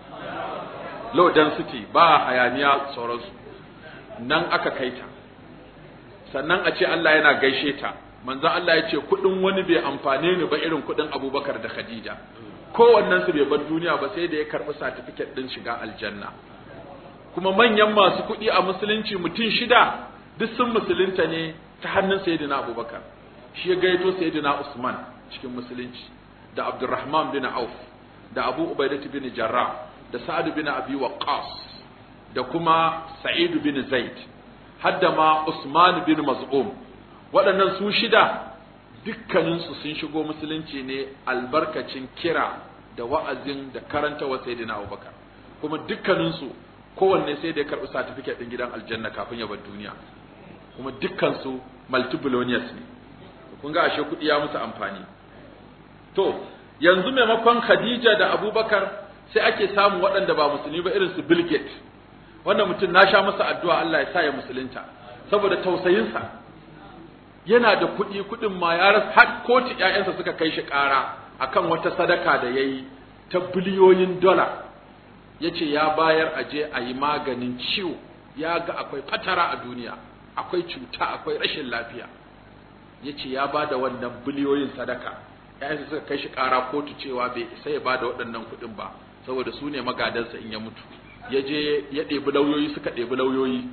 low density ba hayaniya sauransu nan aka kai ta sannan a ce Allah yana gaishe ta manzo Allah ya ce kudin wani bai amfane ni ba irin kudin Abubakar da Khadija kowannen su bai bar duniya ba sai da ya karbi certificate din shiga aljanna kuma manyan masu kuɗi a musulunci mutum shida duk sun musulunta ne ta hannun sayyidina Abubakar shi ya gaito sayyidina Usman cikin musulunci da Abdurrahman bin Auf da Abu Ubaidah bin Jarrah da Sa'ad bin Abi Waqqas da kuma Sa'id bin Zaid hadda ma Usman bin Maz'um waɗannan su shida dukkaninsu sun shigo musulunci ne albarkacin kira da wa'azin da karanta wa sayyidina Abubakar kuma dukkaninsu kowanne sai da ya karɓi certificate ɗin gidan aljanna kafin ya bar duniya kuma dukkansu multibillionaires ne kun ga ashe kuɗi ya musu amfani to yanzu maimakon Khadija da Abubakar sai ake samun waɗanda ba musulmi ba irin su Bill Gates wannan mutum na sha masa addu'a Allah ya sa ya musulunta saboda tausayinsa yana da kuɗi kuɗin ma ya rasa har kotu ƴaƴansa suka kai shi ƙara akan wata sadaka da yayi ta biliyoyin dola yace ya bayar a je a yi maganin ciwo ya ga akwai fatara a duniya akwai cuta akwai rashin lafiya yace ya bada wannan biliyoyin sadaka ƴaƴansa suka kai shi ƙara kotu cewa bai isa ya bada waɗannan kuɗin ba saboda su ne magadansa in ya mutu ya je ya ɗebi lauyoyi suka ɗebi lauyoyi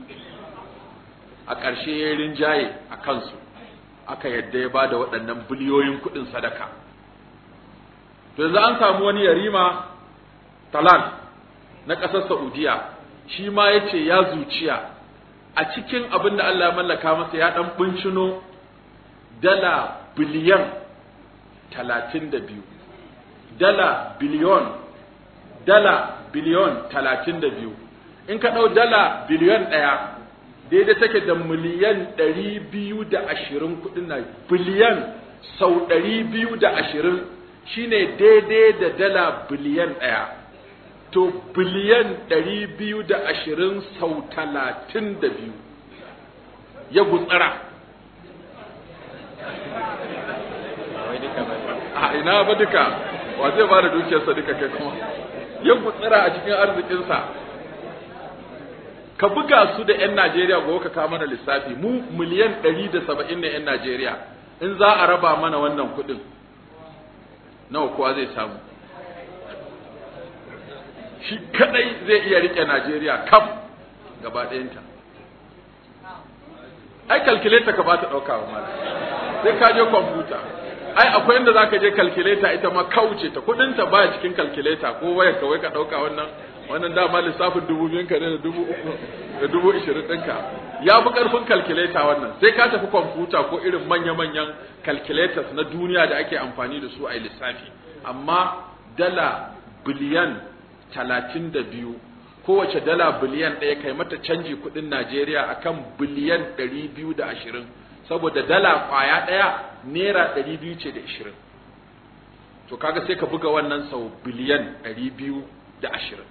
a ƙarshe ya yi rinjaye a kansu aka yadda ya ba da waɗannan biliyoyin kuɗin sadaka to yanzu an samu wani yarima talal na ƙasar saudiya shi ma ya ce ya zuciya a cikin abin da Allah ya mallaka masa ya ɗan bincino dala biliyan talatin da biyu dala biliyon dala biliyon talatin da biyu in ka ɗau dala biliyon ɗaya daidai take da miliyan ɗari biyu da ashirin kuɗin na biliyan sau ɗari biyu da ashirin shine daidai da dala biliyan ɗaya to biliyan ɗari biyu da ashirin sau talatin da biyu ya gutsara a ina ba duka wa zai ba da dukiyarsa duka kai kuma ya gutsara a cikin arzikinsa ka buga su da 'yan Najeriya gobe ka kawo mana lissafi mu miliyan ɗari da saba'in ne 'yan Najeriya in za a raba mana wannan kuɗin nawa kowa zai samu shi kadai zai iya rike Najeriya kaf gaba ɗayanta ai calculator ka ba ta ɗauka wa mala sai ka je kwamfuta ai akwai inda za ka je calculator ita ma kauce ta kuɗinta baya cikin calculator ko wayar ka wai ka ɗauka wannan wannan dama lissafin dubu biyun ka ne da dubu uku da dubu ishirin ɗinka ya fi ƙarfin calculator wannan sai ka tafi kwamfuta ko irin manya-manyan calculators na duniya da ake amfani da su a lissafi amma dala biliyan talatin da biyu kowace dala biliyan ɗaya kai mata canji kuɗin Najeriya akan biliyan ɗari biyu da ashirin saboda dala ƙwaya ɗaya naira ɗari biyu ce da ashirin to kaga sai ka buga wannan sau biliyan ɗari biyu da ashirin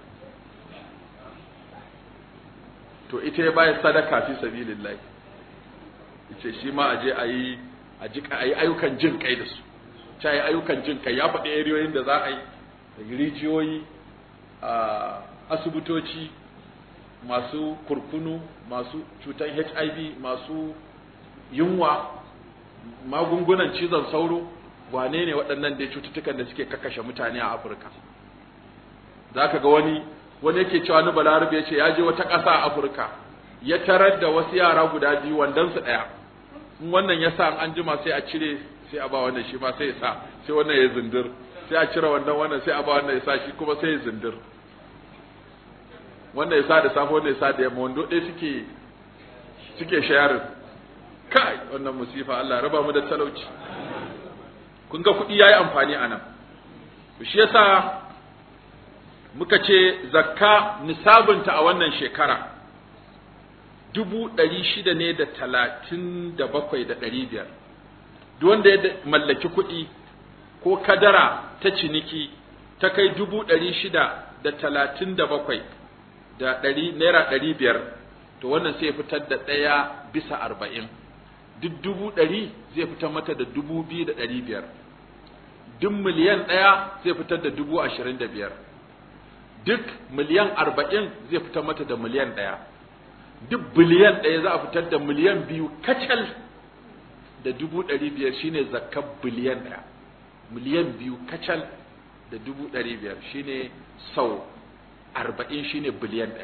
to ita ya bayar sadaka fi sabilillahi yace shi ma aje ayi a jika ayi ayyukan jin kai da su ta yi ayyukan jin kai ya faɗi eriyoyin da za a yi rijiyoyi a asibitoci masu kurkunu masu cutar hiv masu yunwa magungunan cizon sauro wane ne waɗannan dai cututtukan da suke kakashe mutane a afirka za ka ga wani wani yake cewa ni balarabe ya ce ya je wata ƙasa a afirka ya tarar da wasu yara guda biyu wandonsu ɗaya in wannan ya sa an jima sai a cire sai a ba wannan shi ma sai ya sa sai wannan ya zindir sai a cire wannan wannan sai a ba wannan ya sa shi kuma sai ya zindir wannan ya sa da safe wannan ya sa da yamma wando ɗaya suke suke shayarin kai wannan musifa Allah raba mu da talauci kun ga kuɗi yayi amfani a nan shi yasa muka ce zakka nisabinta a wannan shekara dubu ɗari shida ne da talatin da bakwai da ɗari biyar duk wanda ya mallaki kuɗi ko kadara ta ciniki ta kai dubu ɗari shida da talatin da bakwai da ɗari naira ɗari biyar to wannan sai fitar da ɗaya bisa arba'in duk dubu ɗari zai fitar mata da dubu biyu da ɗari biyar duk miliyan ɗaya zai fitar da dubu ashirin da biyar duk miliyan arba'in zai fitar mata da miliyan ɗaya duk biliyan ɗaya za a fitar da miliyan biyu kacal da dubu ɗari biyar shine zakar biliyan ɗaya miliyan biyu kacal da dubu ɗari biyar shine sau arba'in shine biliyan ɗaya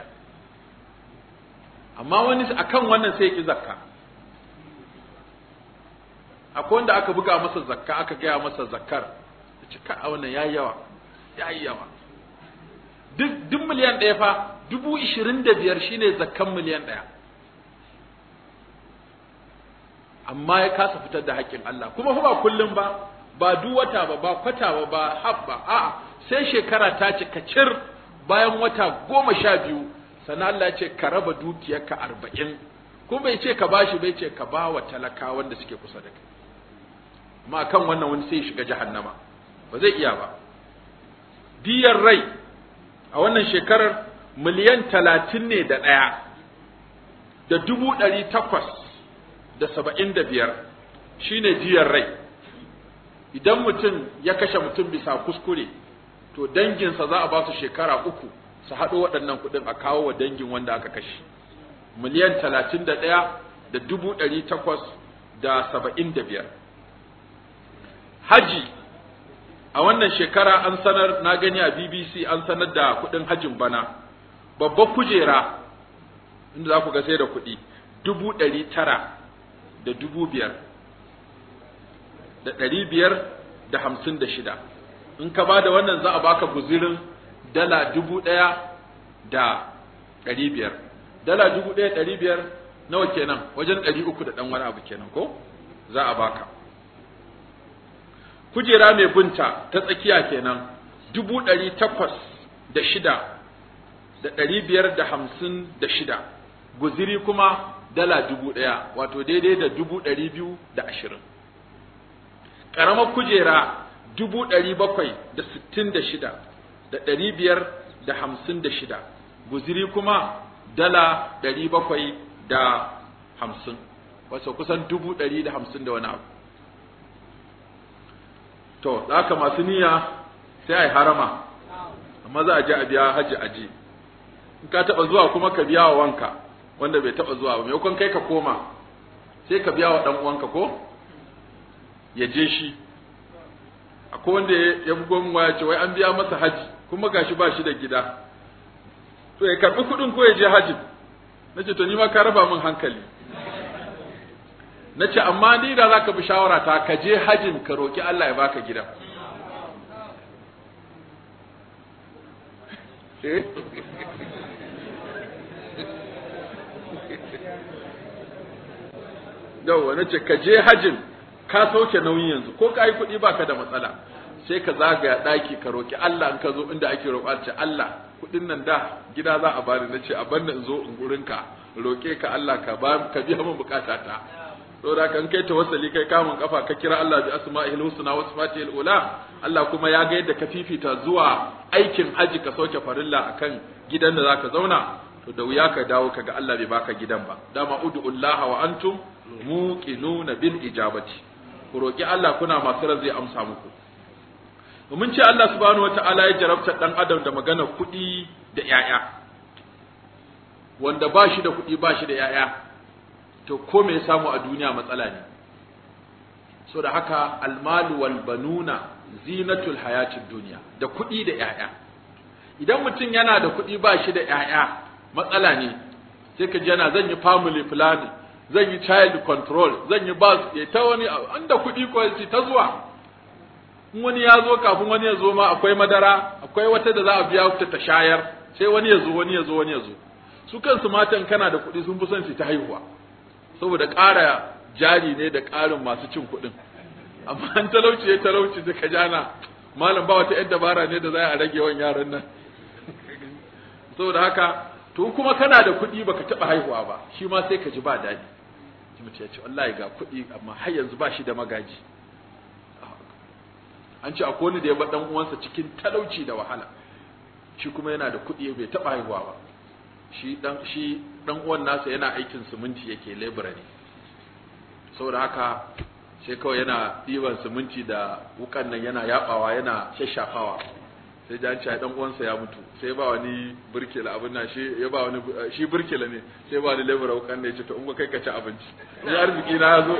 amma wani akan wannan sai ki zakka akwai wanda aka buga masa zakka aka gaya masa zakkar ce ka a wannan yayi yawa yayi yawa duk duk miliyan ɗaya fa dubu ishirin da biyar shine zakkan miliyan ɗaya amma ya kasa fitar da haƙƙin Allah kuma fa ba kullum ba ba duk wata ba ba kwata ba ba habba a'a sai shekara ta cika cir bayan wata goma sha biyu sannan Allah ya ce ka raba dukiyarka arba'in kuma bai ce ka bashi bai ce ka ba wa talakawan da suke kusa da kai amma kan wannan wani sai shiga jahannama ba zai iya ba diyar rai a wannan shekarar miliyan talatin ne da ɗaya da dubu ɗari takwas da saba'in da biyar shine diyar rai idan mutum ya kashe mutum bisa kuskure to danginsa za a ba su shekara uku su haɗo waɗannan kuɗin a kawo wa dangin wanda aka kashe miliyan talatin da ɗaya da dubu ɗari takwas da saba'in da biyar haji a wannan shekara an sanar na gani a bbc an sanar da kuɗin hajin bana babbar kujera inda za ku ga sai da kuɗi dubu ɗari tara da dubu biyar da ɗari biyar da hamsin da shida in ka ba da wannan za a baka guzirin dala dubu ɗaya da ɗari biyar dala dubu ɗaya ɗari biyar nawa kenan wajen ɗari uku da ɗan wani abu kenan ko za a baka kujera mai bunta ta tsakiya kenan dubu ɗari takwas da shida da ɗari biyar da hamsin da shida guziri kuma dala dubu ɗaya wato daidai da dubu ɗari biyu da ashirin ƙaramar kujera dubu ɗari bakwai da sittin da shida da ɗari biyar da hamsin da shida guziri kuma dala ɗari bakwai da hamsin wato kusan dubu ɗari da hamsin da wani abu to da haka masu niyya sai a yi harama amma za a je a biya hajji aji in ka taɓa zuwa kuma ka biya wa wanka wanda bai taɓa zuwa ba maimakon kai ka koma sai ka biya wa ɗan uwanka ko ya je shi akwai wanda ya bugo min waya ce wai an biya masa haji kuma gashi ba shi da gida to ya karɓi kuɗin ko ya je hajji na ce to ni ma ka raba min hankali na ce amma ni da za ka bi shawara ta ka je hajjin ka roƙi Allah ya baka gida yauwa na ce ka je hajjin ka sauke nauyin yanzu ko ka yi kuɗi baka da matsala sai ka zagaya ɗaki ka roƙi Allah in ka zo inda ake roƙa ce Allah kuɗin nan da gida za a bani na ce a banna in zo in gurinka roƙe ka Allah ka ba ka biya min bukata ta saboda kan kai tawassali kai kamun kafa ka kira Allah bi asma'ihil husna wa sifatihil ula Allah kuma ya ga yadda ka fifita zuwa aikin haji ka sauke farilla akan gidan da zaka zauna to da wuya ka dawo kaga Allah bai baka gidan ba dama ud'ullaha wa antum muqinuna bil ijabati ku roki Allah kuna masu ran zai amsa muku mun ce Allah subhanahu wata'ala ya jarabta dan adam da magana kuɗi da ƴaƴa wanda ba shi da kuɗi ba shi da ƴaƴa to ko me ya samu a duniya matsala ne so da haka almalu wal banuna zinatul hayatid duniya da kuɗi da ƴaƴa idan mutum yana da kuɗi ba shi da ƴaƴa matsala ne sai ka ji yana zan yi family planning zan yi child control zan yi bas ya ta wani inda kuɗi ko ta zuwa in wani ya zo kafin wani ya zo ma akwai madara akwai wata da za a biya ta ta shayar sai wani ya zo wani ya zo wani ya zo su kansu matan kana da kuɗi sun fi son su ta haihuwa saboda ƙara jari ne da ƙarin masu cin kuɗin amma an talauci ya talauci da ka jana malam ba wata yadda dabara ne da za a rage yawan yaran nan saboda haka to kuma kana da kuɗi baka taɓa haihuwa ba shi ma sai ka ji ba daɗi mutum ya ce wallahi ga kuɗi amma har yanzu ba shi da magaji an ce akwai wani da ya bar dan uwansa cikin talauci da wahala shi kuma yana da kuɗi bai taɓa haihuwa ba shi dan shi dan uwan nasa yana aikin siminti yake labor ne saboda haka sai kawai yana ɗiban siminti da wukan nan yana yabawa yana shashafawa sai da an ce dan uwansa ya mutu sai ba wani burkela abin nan shi ya ba wani shi burkela ne sai ba wani labor wukan ne ya ce to in ba kai ka ci abinci ni arziki na ya zo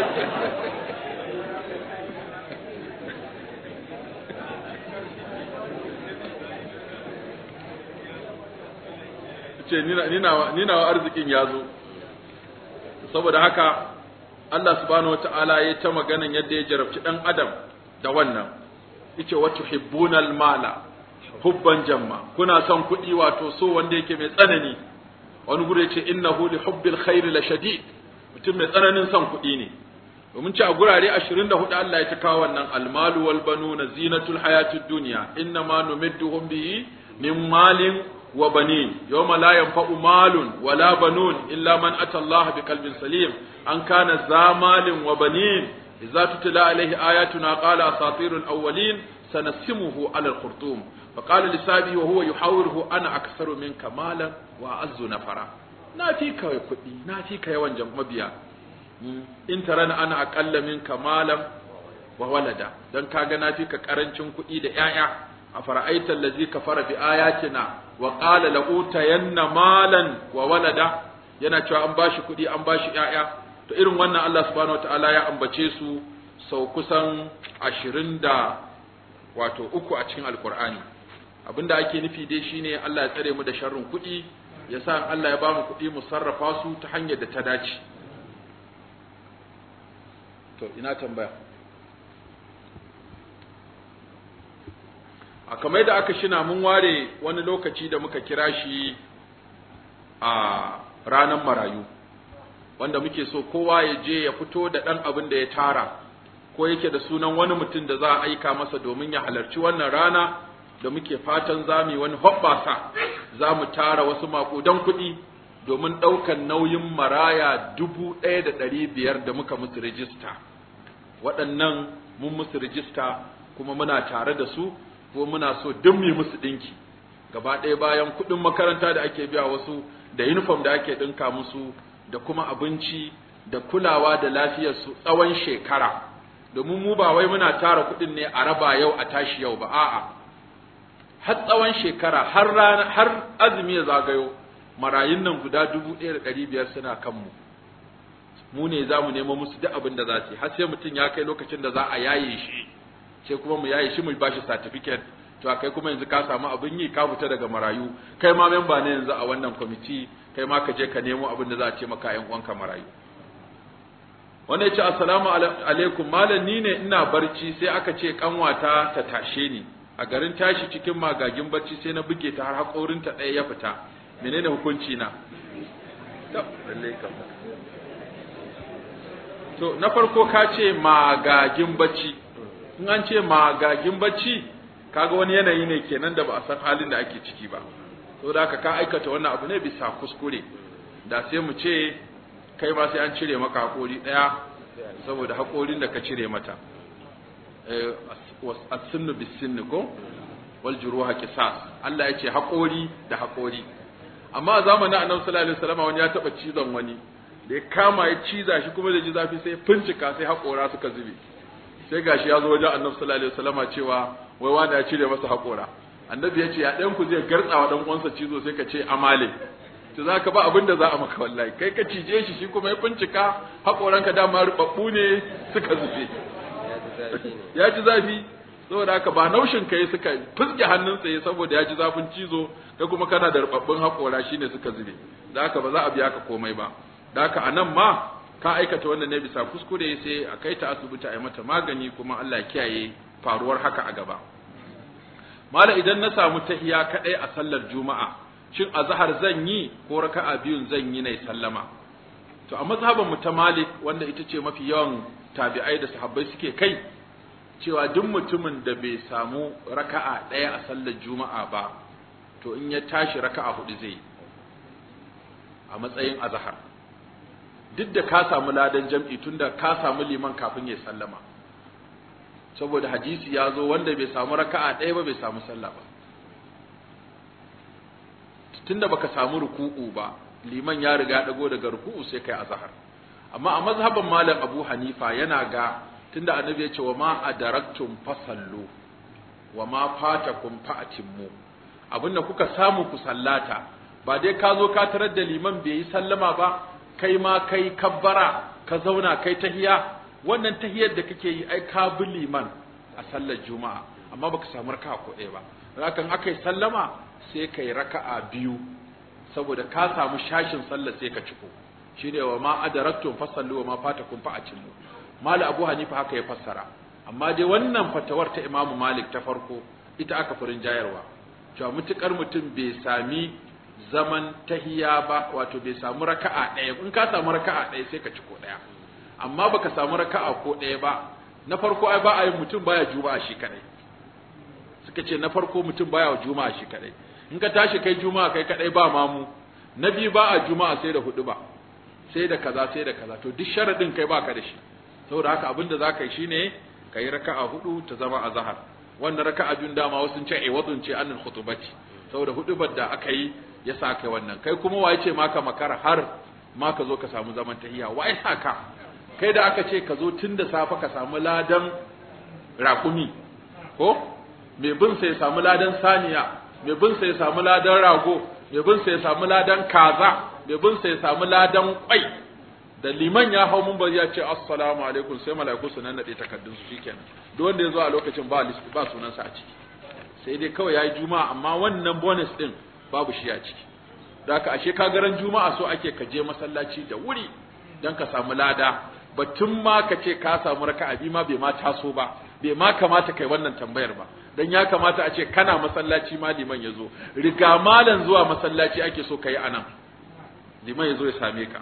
ce ni nawa arzikin ya zo saboda haka Allah subhanahu wata'ala ya ta maganan yadda ya jarabci dan adam da wannan yace wa tuhibbunal mala hubban jamma kuna son kuɗi wato so wanda yake mai tsanani wani gure yace innahu li hubbil khair la shadid mutum mai tsananin son kuɗi ne domin ci a gurare 24 Allah ya ta kawo wannan almalu wal banuna zinatul hayatid dunya innama numidduhum bihi min malin وبنين يوم لا ينفع مال ولا بنون إلا من أتى الله بقلب سليم أن كان ذا مال وبنين إذا تتلى عليه آياتنا قال أساطير الأولين سنسمه على الخرطوم فقال لسابه وهو يحاوره أنا أكثر منك مالا وأعز نفرا ناتيك يا كدي ناتيك يا وانجم مبيا إن ترى أنا أقل منك مالا وولدا دان كاغا ناتيك كرنشن كدي da 'ya'ya أفرأيت الذي كفر بآياتنا وقال لأوتين مالا وولدا yana cewa an bashi kuɗi an bashi ƴaƴa to irin wannan Allah subhanahu wataala ya ambace su sau kusan ashirin da wato uku a cikin alkur'ani abinda ake nufi dai shine Allah ya tsare mu da sharrin kuɗi ya sa Allah ya ba mu kuɗi mu sarrafa su ta hanyar da ta dace to ina tambaya a kamar da aka shina mun ware wani lokaci da muka kira shi a ranar marayu wanda muke so kowa ya je ya fito da ɗan abin da ya tara ko yake da sunan wani mutum da za a aika masa domin ya halarci wannan rana da muke fatan za mu yi wani hoɓɓasa za mu tara wasu maƙudan kuɗi domin ɗaukan nauyin maraya dubu ɗaya da ɗari biyar da muka musu rijista waɗannan mun musu rijista kuma muna tare da su ko muna so duk mu musu ɗinki gaba ɗaya bayan kuɗin makaranta da ake biya wasu da uniform da ake ɗinka musu da kuma abinci da kulawa da lafiyarsu tsawon shekara domin mu ba wai muna tara kuɗin ne a raba yau a tashi yau ba a'a har tsawon shekara har rana har azumi ya zagayo marayun nan guda dubu ɗaya da ɗari biyar suna kanmu mu ne za mu nemo musu duk abin da za su yi har sai mutum ya kai lokacin da za a yaye shi sai kuma mu yaye shi mu ba shi certificate to kai kuma yanzu ka samu abin yi ka fita daga marayu kai ma memba ne yanzu a wannan kwamiti kai ma ka je ka nemo abin da za a ce maka yan uwanka marayu wanda ya ce assalamu alaikum malam ni ne ina barci sai aka ce kanwata ta tashe ni a garin tashi cikin magagin barci sai na buge ta har haƙorinta ɗaya ya fita menene hukunci na to na farko ka ce magagin bacci in an ce magagin bacci kaga wani yanayi ne kenan da ba a san halin da ake ciki ba to da haka ka aikata wannan abu ne bisa kuskure da sai mu ce kai ma sai an cire maka haƙori ɗaya saboda haƙorin da ka cire mata as-sunnu bis-sunni ko wal juruha qisas Allah ya ce haƙori da haƙori amma a zamanin Annabi sallallahu alaihi wasallam wani ya taba cizon wani da ya kama ya ciza shi kuma da ji zafi sai fincika sai haƙora suka zube sai gashi ya zo wajen Annabi sallallahu alaihi wasallam cewa wai wanda ya cire masa haƙora Annabi ya ce ya ɗan ku zai gartsawa dan uwansa cizo sai ka ce amale to za ka ba abin da za a maka wallahi kai ka cije shi shi kuma ya fincika haƙoranka dama rubabbu ne suka zube ya ji zafi saboda haka ba naushin kai suka fuske hannun tsaye saboda ya ji zafin cizo da kuma kana da rubabbun haƙora shine suka zube da haka ba za a biya ka komai ba da haka a nan ma ka aikata wannan ne bisa kuskure sai a kai ta asibiti a yi mata magani kuma Allah ya kiyaye faruwar haka a gaba mala idan na samu tahiya kadai a sallar juma'a shin azhar zan yi ko raka'a biyun zan yi ne sallama to a mazhaban mu ta malik wanda ita ce mafi yawan tabi'ai da sahabbai suke kai cewa duk mutumin da bai samu raka'a ɗaya a sallar juma'a ba to in ya tashi raka'a hudu zai a matsayin azhar duk da ka samu ladan jam'i tunda ka samu liman kafin ya sallama saboda hadisi ya zo wanda bai samu raka'a ɗaya ba bai samu sallah ba tunda baka samu ruku'u ba liman ya riga dago daga ruku'u sai kai azhar amma a mazhaban malam Abu Hanifa yana ga tunda annabi ya ce wa ma adaraktum fasallu wa ma fatakum fa'timmu abinda kuka samu ku sallata ba dai ka zo ka tarar da liman bai yi sallama ba kai ma kai kabbara ka zauna kai tahiya wannan tahiyar da kake yi ai ka bi liman a sallar juma'a amma baka samu raka'a ko ɗaya ba hakan aka yi sallama sai kai raka'a biyu saboda ka samu shashin sallar sai ka ciko shine wa ma adaraktum fasallu wa ma fatakum fa'timmu Mali Abu Hanifa haka ya fassara, amma dai wannan fatawar ta Imamu Malik ta farko ita aka furin jayarwa, cewa mutukar mutum bai sami zaman tahiya ba, wato bai samu raka'a ɗaya, in ka samu raka'a ɗaya sai ka ci ko ɗaya, amma baka samu raka'a ko ɗaya ba, na farko ai ba a yin mutum baya juma'a shi kaɗai. Suka ce na farko mutum baya juma'a shi kaɗai. In ka tashi kai juma'a kai kaɗai ba mamu, na biyu ba a juma'a sai da hudu ba, sai da kaza sai da kaza, to duk sharaɗin kai baka da shi. saboda haka abinda za ka yi shine ka yi raka'a hudu ta zama a zahar wannan raka'a biyun dama wasu ce ai wadun ce anil khutubati saboda hudubar da aka yi ya sa kai wannan kai kuma waye ce maka makara har ma ka zo ka samu zaman tahiya waye sa ka kai da aka ce ka zo tun da safe ka samu ladan rakumi ko mai bin sai ya samu ladan saniya mai bin sai ya samu ladan rago mai bin sai ya samu ladan kaza mai bin sai ya samu ladan kwai da liman ya hau mun ya ce assalamu alaikum sai mala'iku su nannade takardun su shikenan duk wanda ya zo a lokacin ba list ba sunansa a ciki sai dai kawai yayi juma'a amma wannan bonus din babu shi a ciki da haka ashe ka garan juma'a so ake ka je masallaci da wuri dan ka samu lada batun ma ka ce ka samu raka'a bi ma bai ma taso ba bai ma kamata kai wannan tambayar ba dan ya kamata a ce kana masallaci ma liman ya zo riga malan zuwa masallaci ake so ka yi anan liman ya zo ya same ka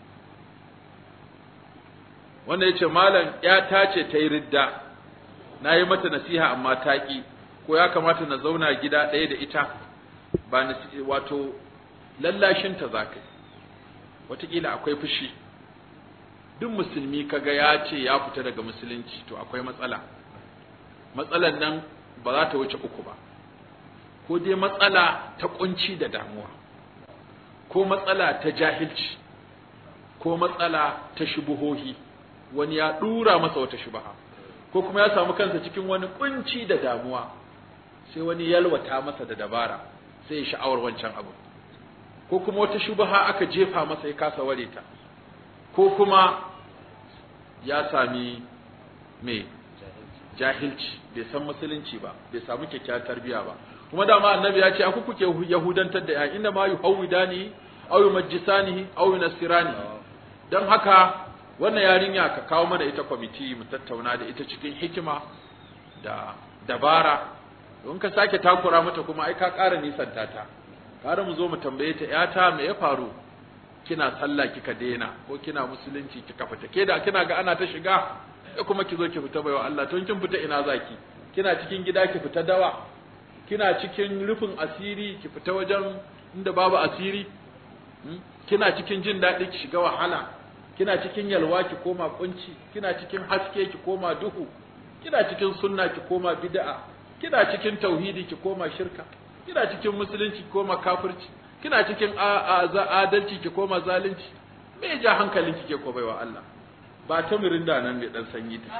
wanda ya ce malam ya ta ce ta yi ridda na yi mata nasiha amma ta ƙi ko ya kamata na zauna gida ɗaya da ita ba na wato lallashinta za ka yi wataƙila akwai fushi duk musulmi kaga ya ce ya fita daga musulunci to akwai matsala matsalan nan ba za ta wuce uku ba ko dai matsala ta kunci da damuwa ko matsala ta jahilci ko matsala ta shubuhohi wani ya dura masa wata shubaha ko kuma ya samu kansa cikin wani kunci da damuwa sai wani yalwata masa da dabara sai ya sha'awar wancan abu ko kuma wata shubaha aka jefa masa ya kasa ware ta ko kuma ya sami me jahilci bai san musulunci ba bai samu kyakkyawar tarbiya ba kuma dama annabi ya ce aku kuke yahudantar da ya inda ma yuhawidani aw yumajjisani aw yunasirani dan haka wannan yarinya ka kawo mana ita kwamiti mu tattauna da ita cikin hikima da dabara don ka sake takura mata kuma ai ka ƙara nisanta ta ƙara mu zo mu tambaye ta yata me ya faru kina sallah kika daina ko kina musulunci kika fita ke da kina ga ana ta shiga sai kuma ki zo ki fita baiwa Allah to kin fita ina zaki kina cikin gida ki fita dawa kina cikin rufin asiri ki fita wajen inda babu asiri kina cikin jin daɗi ki shiga wahala kina cikin yalwa ki koma kunci kina cikin haske ki koma duhu kina cikin sunna ki koma bid'a kina cikin tauhidi ki koma shirka kina cikin musulunci ki koma kafirci kina cikin adalci ki koma zalunci me ja hankalin ki ke ko baiwa Allah ba ta mirinda nan mai dan sanyi ta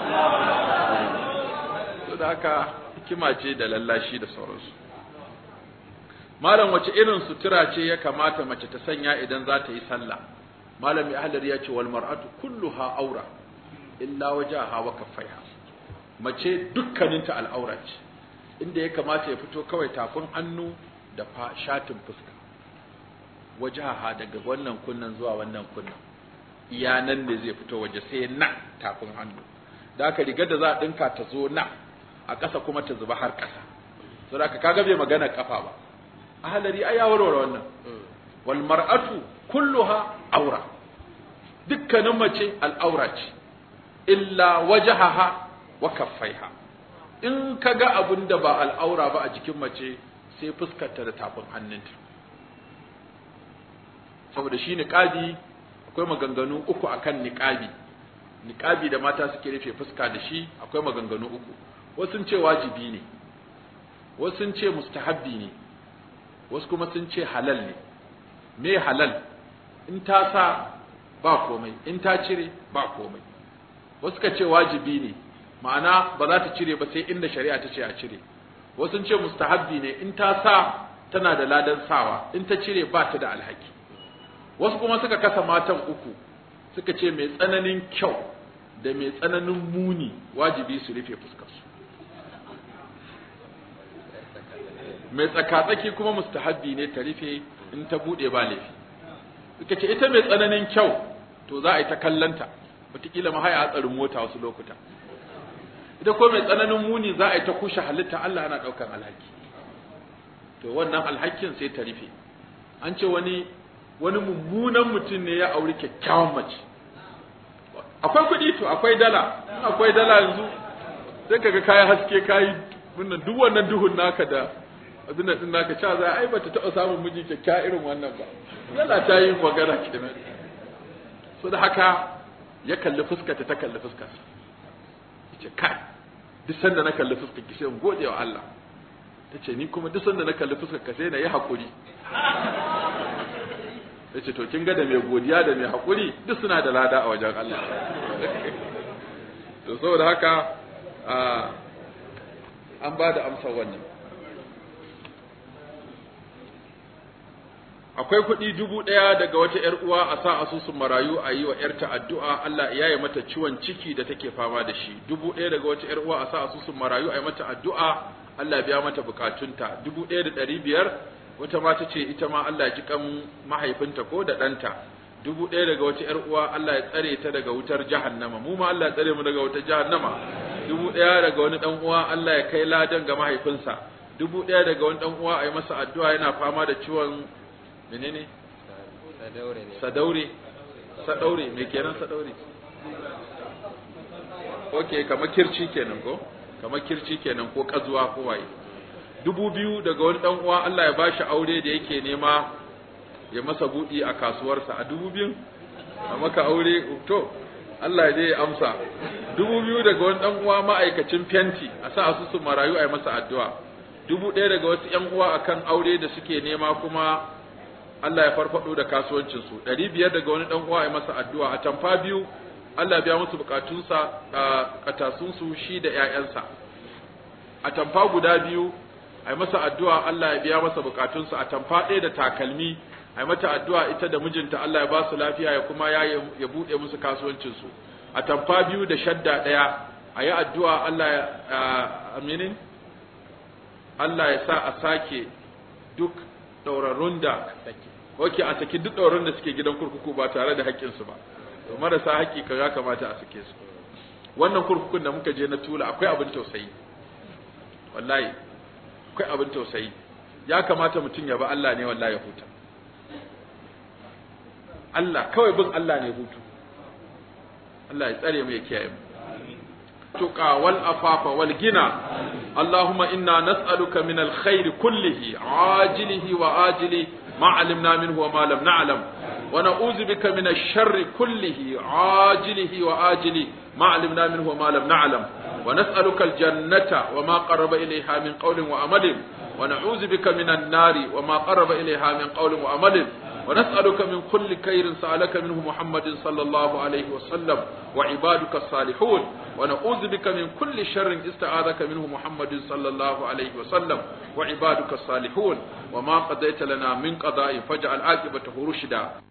to da haka hikima ce da lallashi da sauransu malam wace irin sutura ce ya kamata mace ta sanya idan za ta yi sallah malami ahlar ya ce wal mar'atu kulluha aura illa wajaha wa kaffaiha mace dukkaninta al'aura ce inda ya kamata ya fito kawai tafin hannu da shatin fuska wajaha daga wannan kunnan zuwa wannan kunnan iya nan ne zai fito waje sai nan tafin hannu da aka rigar da za a dinka ta zo nan a ƙasa kuma ta zuba har ƙasa saboda ka kaga bai magana kafa ba ahalari ai ya warware wannan wal mar'atu kulluha aura dukkanin mace al'aura ce illa wajahaha wa kaffaiha in kaga abin da ba al'aura ba a jikin mace sai fuskarta da tafin hannunta saboda shi niqabi akwai maganganu uku akan niqabi niqabi da mata suke rufe fuska da shi akwai maganganu uku wasu sun ce wajibi ne wasu sun ce mustahabbi ne wasu kuma sun ce halal ne me halal in ta sa ba komai in ta cire ba komai wasu ka ce wajibi ne ma'ana ba za ta cire ba sai inda shari'a ta ce a cire wasu sun ce mustahabbi ne in ta sa tana da ladan sawa in ta cire ba ta da alhaki wasu kuma suka kasa matan uku suka ce mai tsananin kyau da mai tsananin muni wajibi su rufe fuskarsu mai tsakatsaki kuma mustahabbi ne ta rufe in ta bude ba laifi suka ce ita mai tsananin kyau to za a yi ta kallanta wataƙila ma haya hatsarin mota wasu lokuta ita ko mai tsananin muni za a yi ta kushe halitta Allah ana ɗaukar alhaki to wannan alhakin sai ta rufe an ce wani wani mummunan mutum ne ya auri kyakkyawan mace akwai kuɗi to akwai dala akwai dala yanzu sai kaga kayan haske kayi wannan duk wannan duhun naka da abin da din naka cewa za ai bata taɓa samun miji kyakkyawa irin wannan ba dala ta yi magana kenan so da haka ya kalli fuskarta ta kalli fuskarsa yace kai duk sanda na kalli fuskar ki sai in gode wa Allah tace ni kuma duk sanda na kalli fuskar ka sai na yi hakuri yace to kin ga da mai godiya da mai hakuri duk suna da lada a wajen Allah to saboda haka an ba da amsar wannan akwai kuɗi dubu ɗaya daga wata ‘yar uwa a sa asusun marayu a yi wa ‘yarta addu'a Allah ya yi mata ciwon ciki da take fama da shi dubu ɗaya daga wata ‘yar uwa a sa asusun marayu a yi mata addu'a Allah ya biya mata bukatunta dubu ɗaya da ɗari biyar wata mata ce ita ma Allah ya ji kan mahaifinta ko da ɗanta dubu ɗaya daga wata ‘yar uwa Allah ya tsare ta daga wutar jahannama mu ma Allah ya tsare mu daga wutar jahannama dubu ɗaya daga wani ɗan uwa Allah ya kai ladan ga mahaifinsa dubu ɗaya daga wani ɗan uwa a yi masa addu'a yana fama da ciwon menene sadaure sadaure me kenan sadaure ok kamar kirci kenan ko kamar kirci kenan ko kazuwa ko waye dubu biyu daga wani ɗan uwa Allah ya bashi aure da yake nema ya masa buɗi a kasuwarsa a dubu biyun a maka aure to Allah ya je ya amsa dubu biyu daga wani dan uwa ma'aikacin fenti a sa asusu marayu a yi masa addu'a dubu ɗaya daga wasu ƴan uwa akan aure da suke nema kuma Allah ya farfado da kasuwancin su ɗari biyar daga wani dan uwa a yi masa addu'a a tamfa biyu Allah ya biya musu bukatunsa a katasun su shi da ƴaƴansa a tamfa guda biyu a yi masa addu'a Allah ya biya masa bukatunsa a tamfa ɗaya da takalmi a mata addu'a ita da mijinta Allah ya ba su lafiya ya kuma ya ya buɗe musu kasuwancinsu a tamfa biyu da shadda ɗaya a yi addu'a Allah ya aminin Allah ya sa a sake duk ɗaurarrun da oke a saki duk ɗaurarrun da suke gidan kurkuku ba tare da haƙƙinsu ba to marasa haƙƙi ka ya kamata a sake su wannan kurkukun da muka je na tula akwai abin tausayi wallahi akwai abin tausayi ya kamata mutum ya ba Allah ne wallahi ya huta Allah kawai bin Allah ne hutu Allah ya tsare mu ya kiyaye mu tuqa wal afafa wal gina Allahumma inna nas'aluka min al khair kullihi ajilihi wa ajili ma alimna minhu wa ma lam na'lam wa na'udhu bika min ash sharri kullihi ajilihi wa ajili ma alimna minhu wa ma lam na'lam wa nas'aluka al jannata wa ma qarraba ilayha min qawlin wa amalin wa na'udhu bika min an nari wa ma qarraba ilayha min qawlin wa amalin ونسألك من كل خير سألك منه محمد صلى الله عليه وسلم وعبادك الصالحون ونعوذ بك من كل شر استعاذك منه محمد صلى الله عليه وسلم وعبادك الصالحون وما قضيت لنا من قضاء فاجعل عاقبته رشدا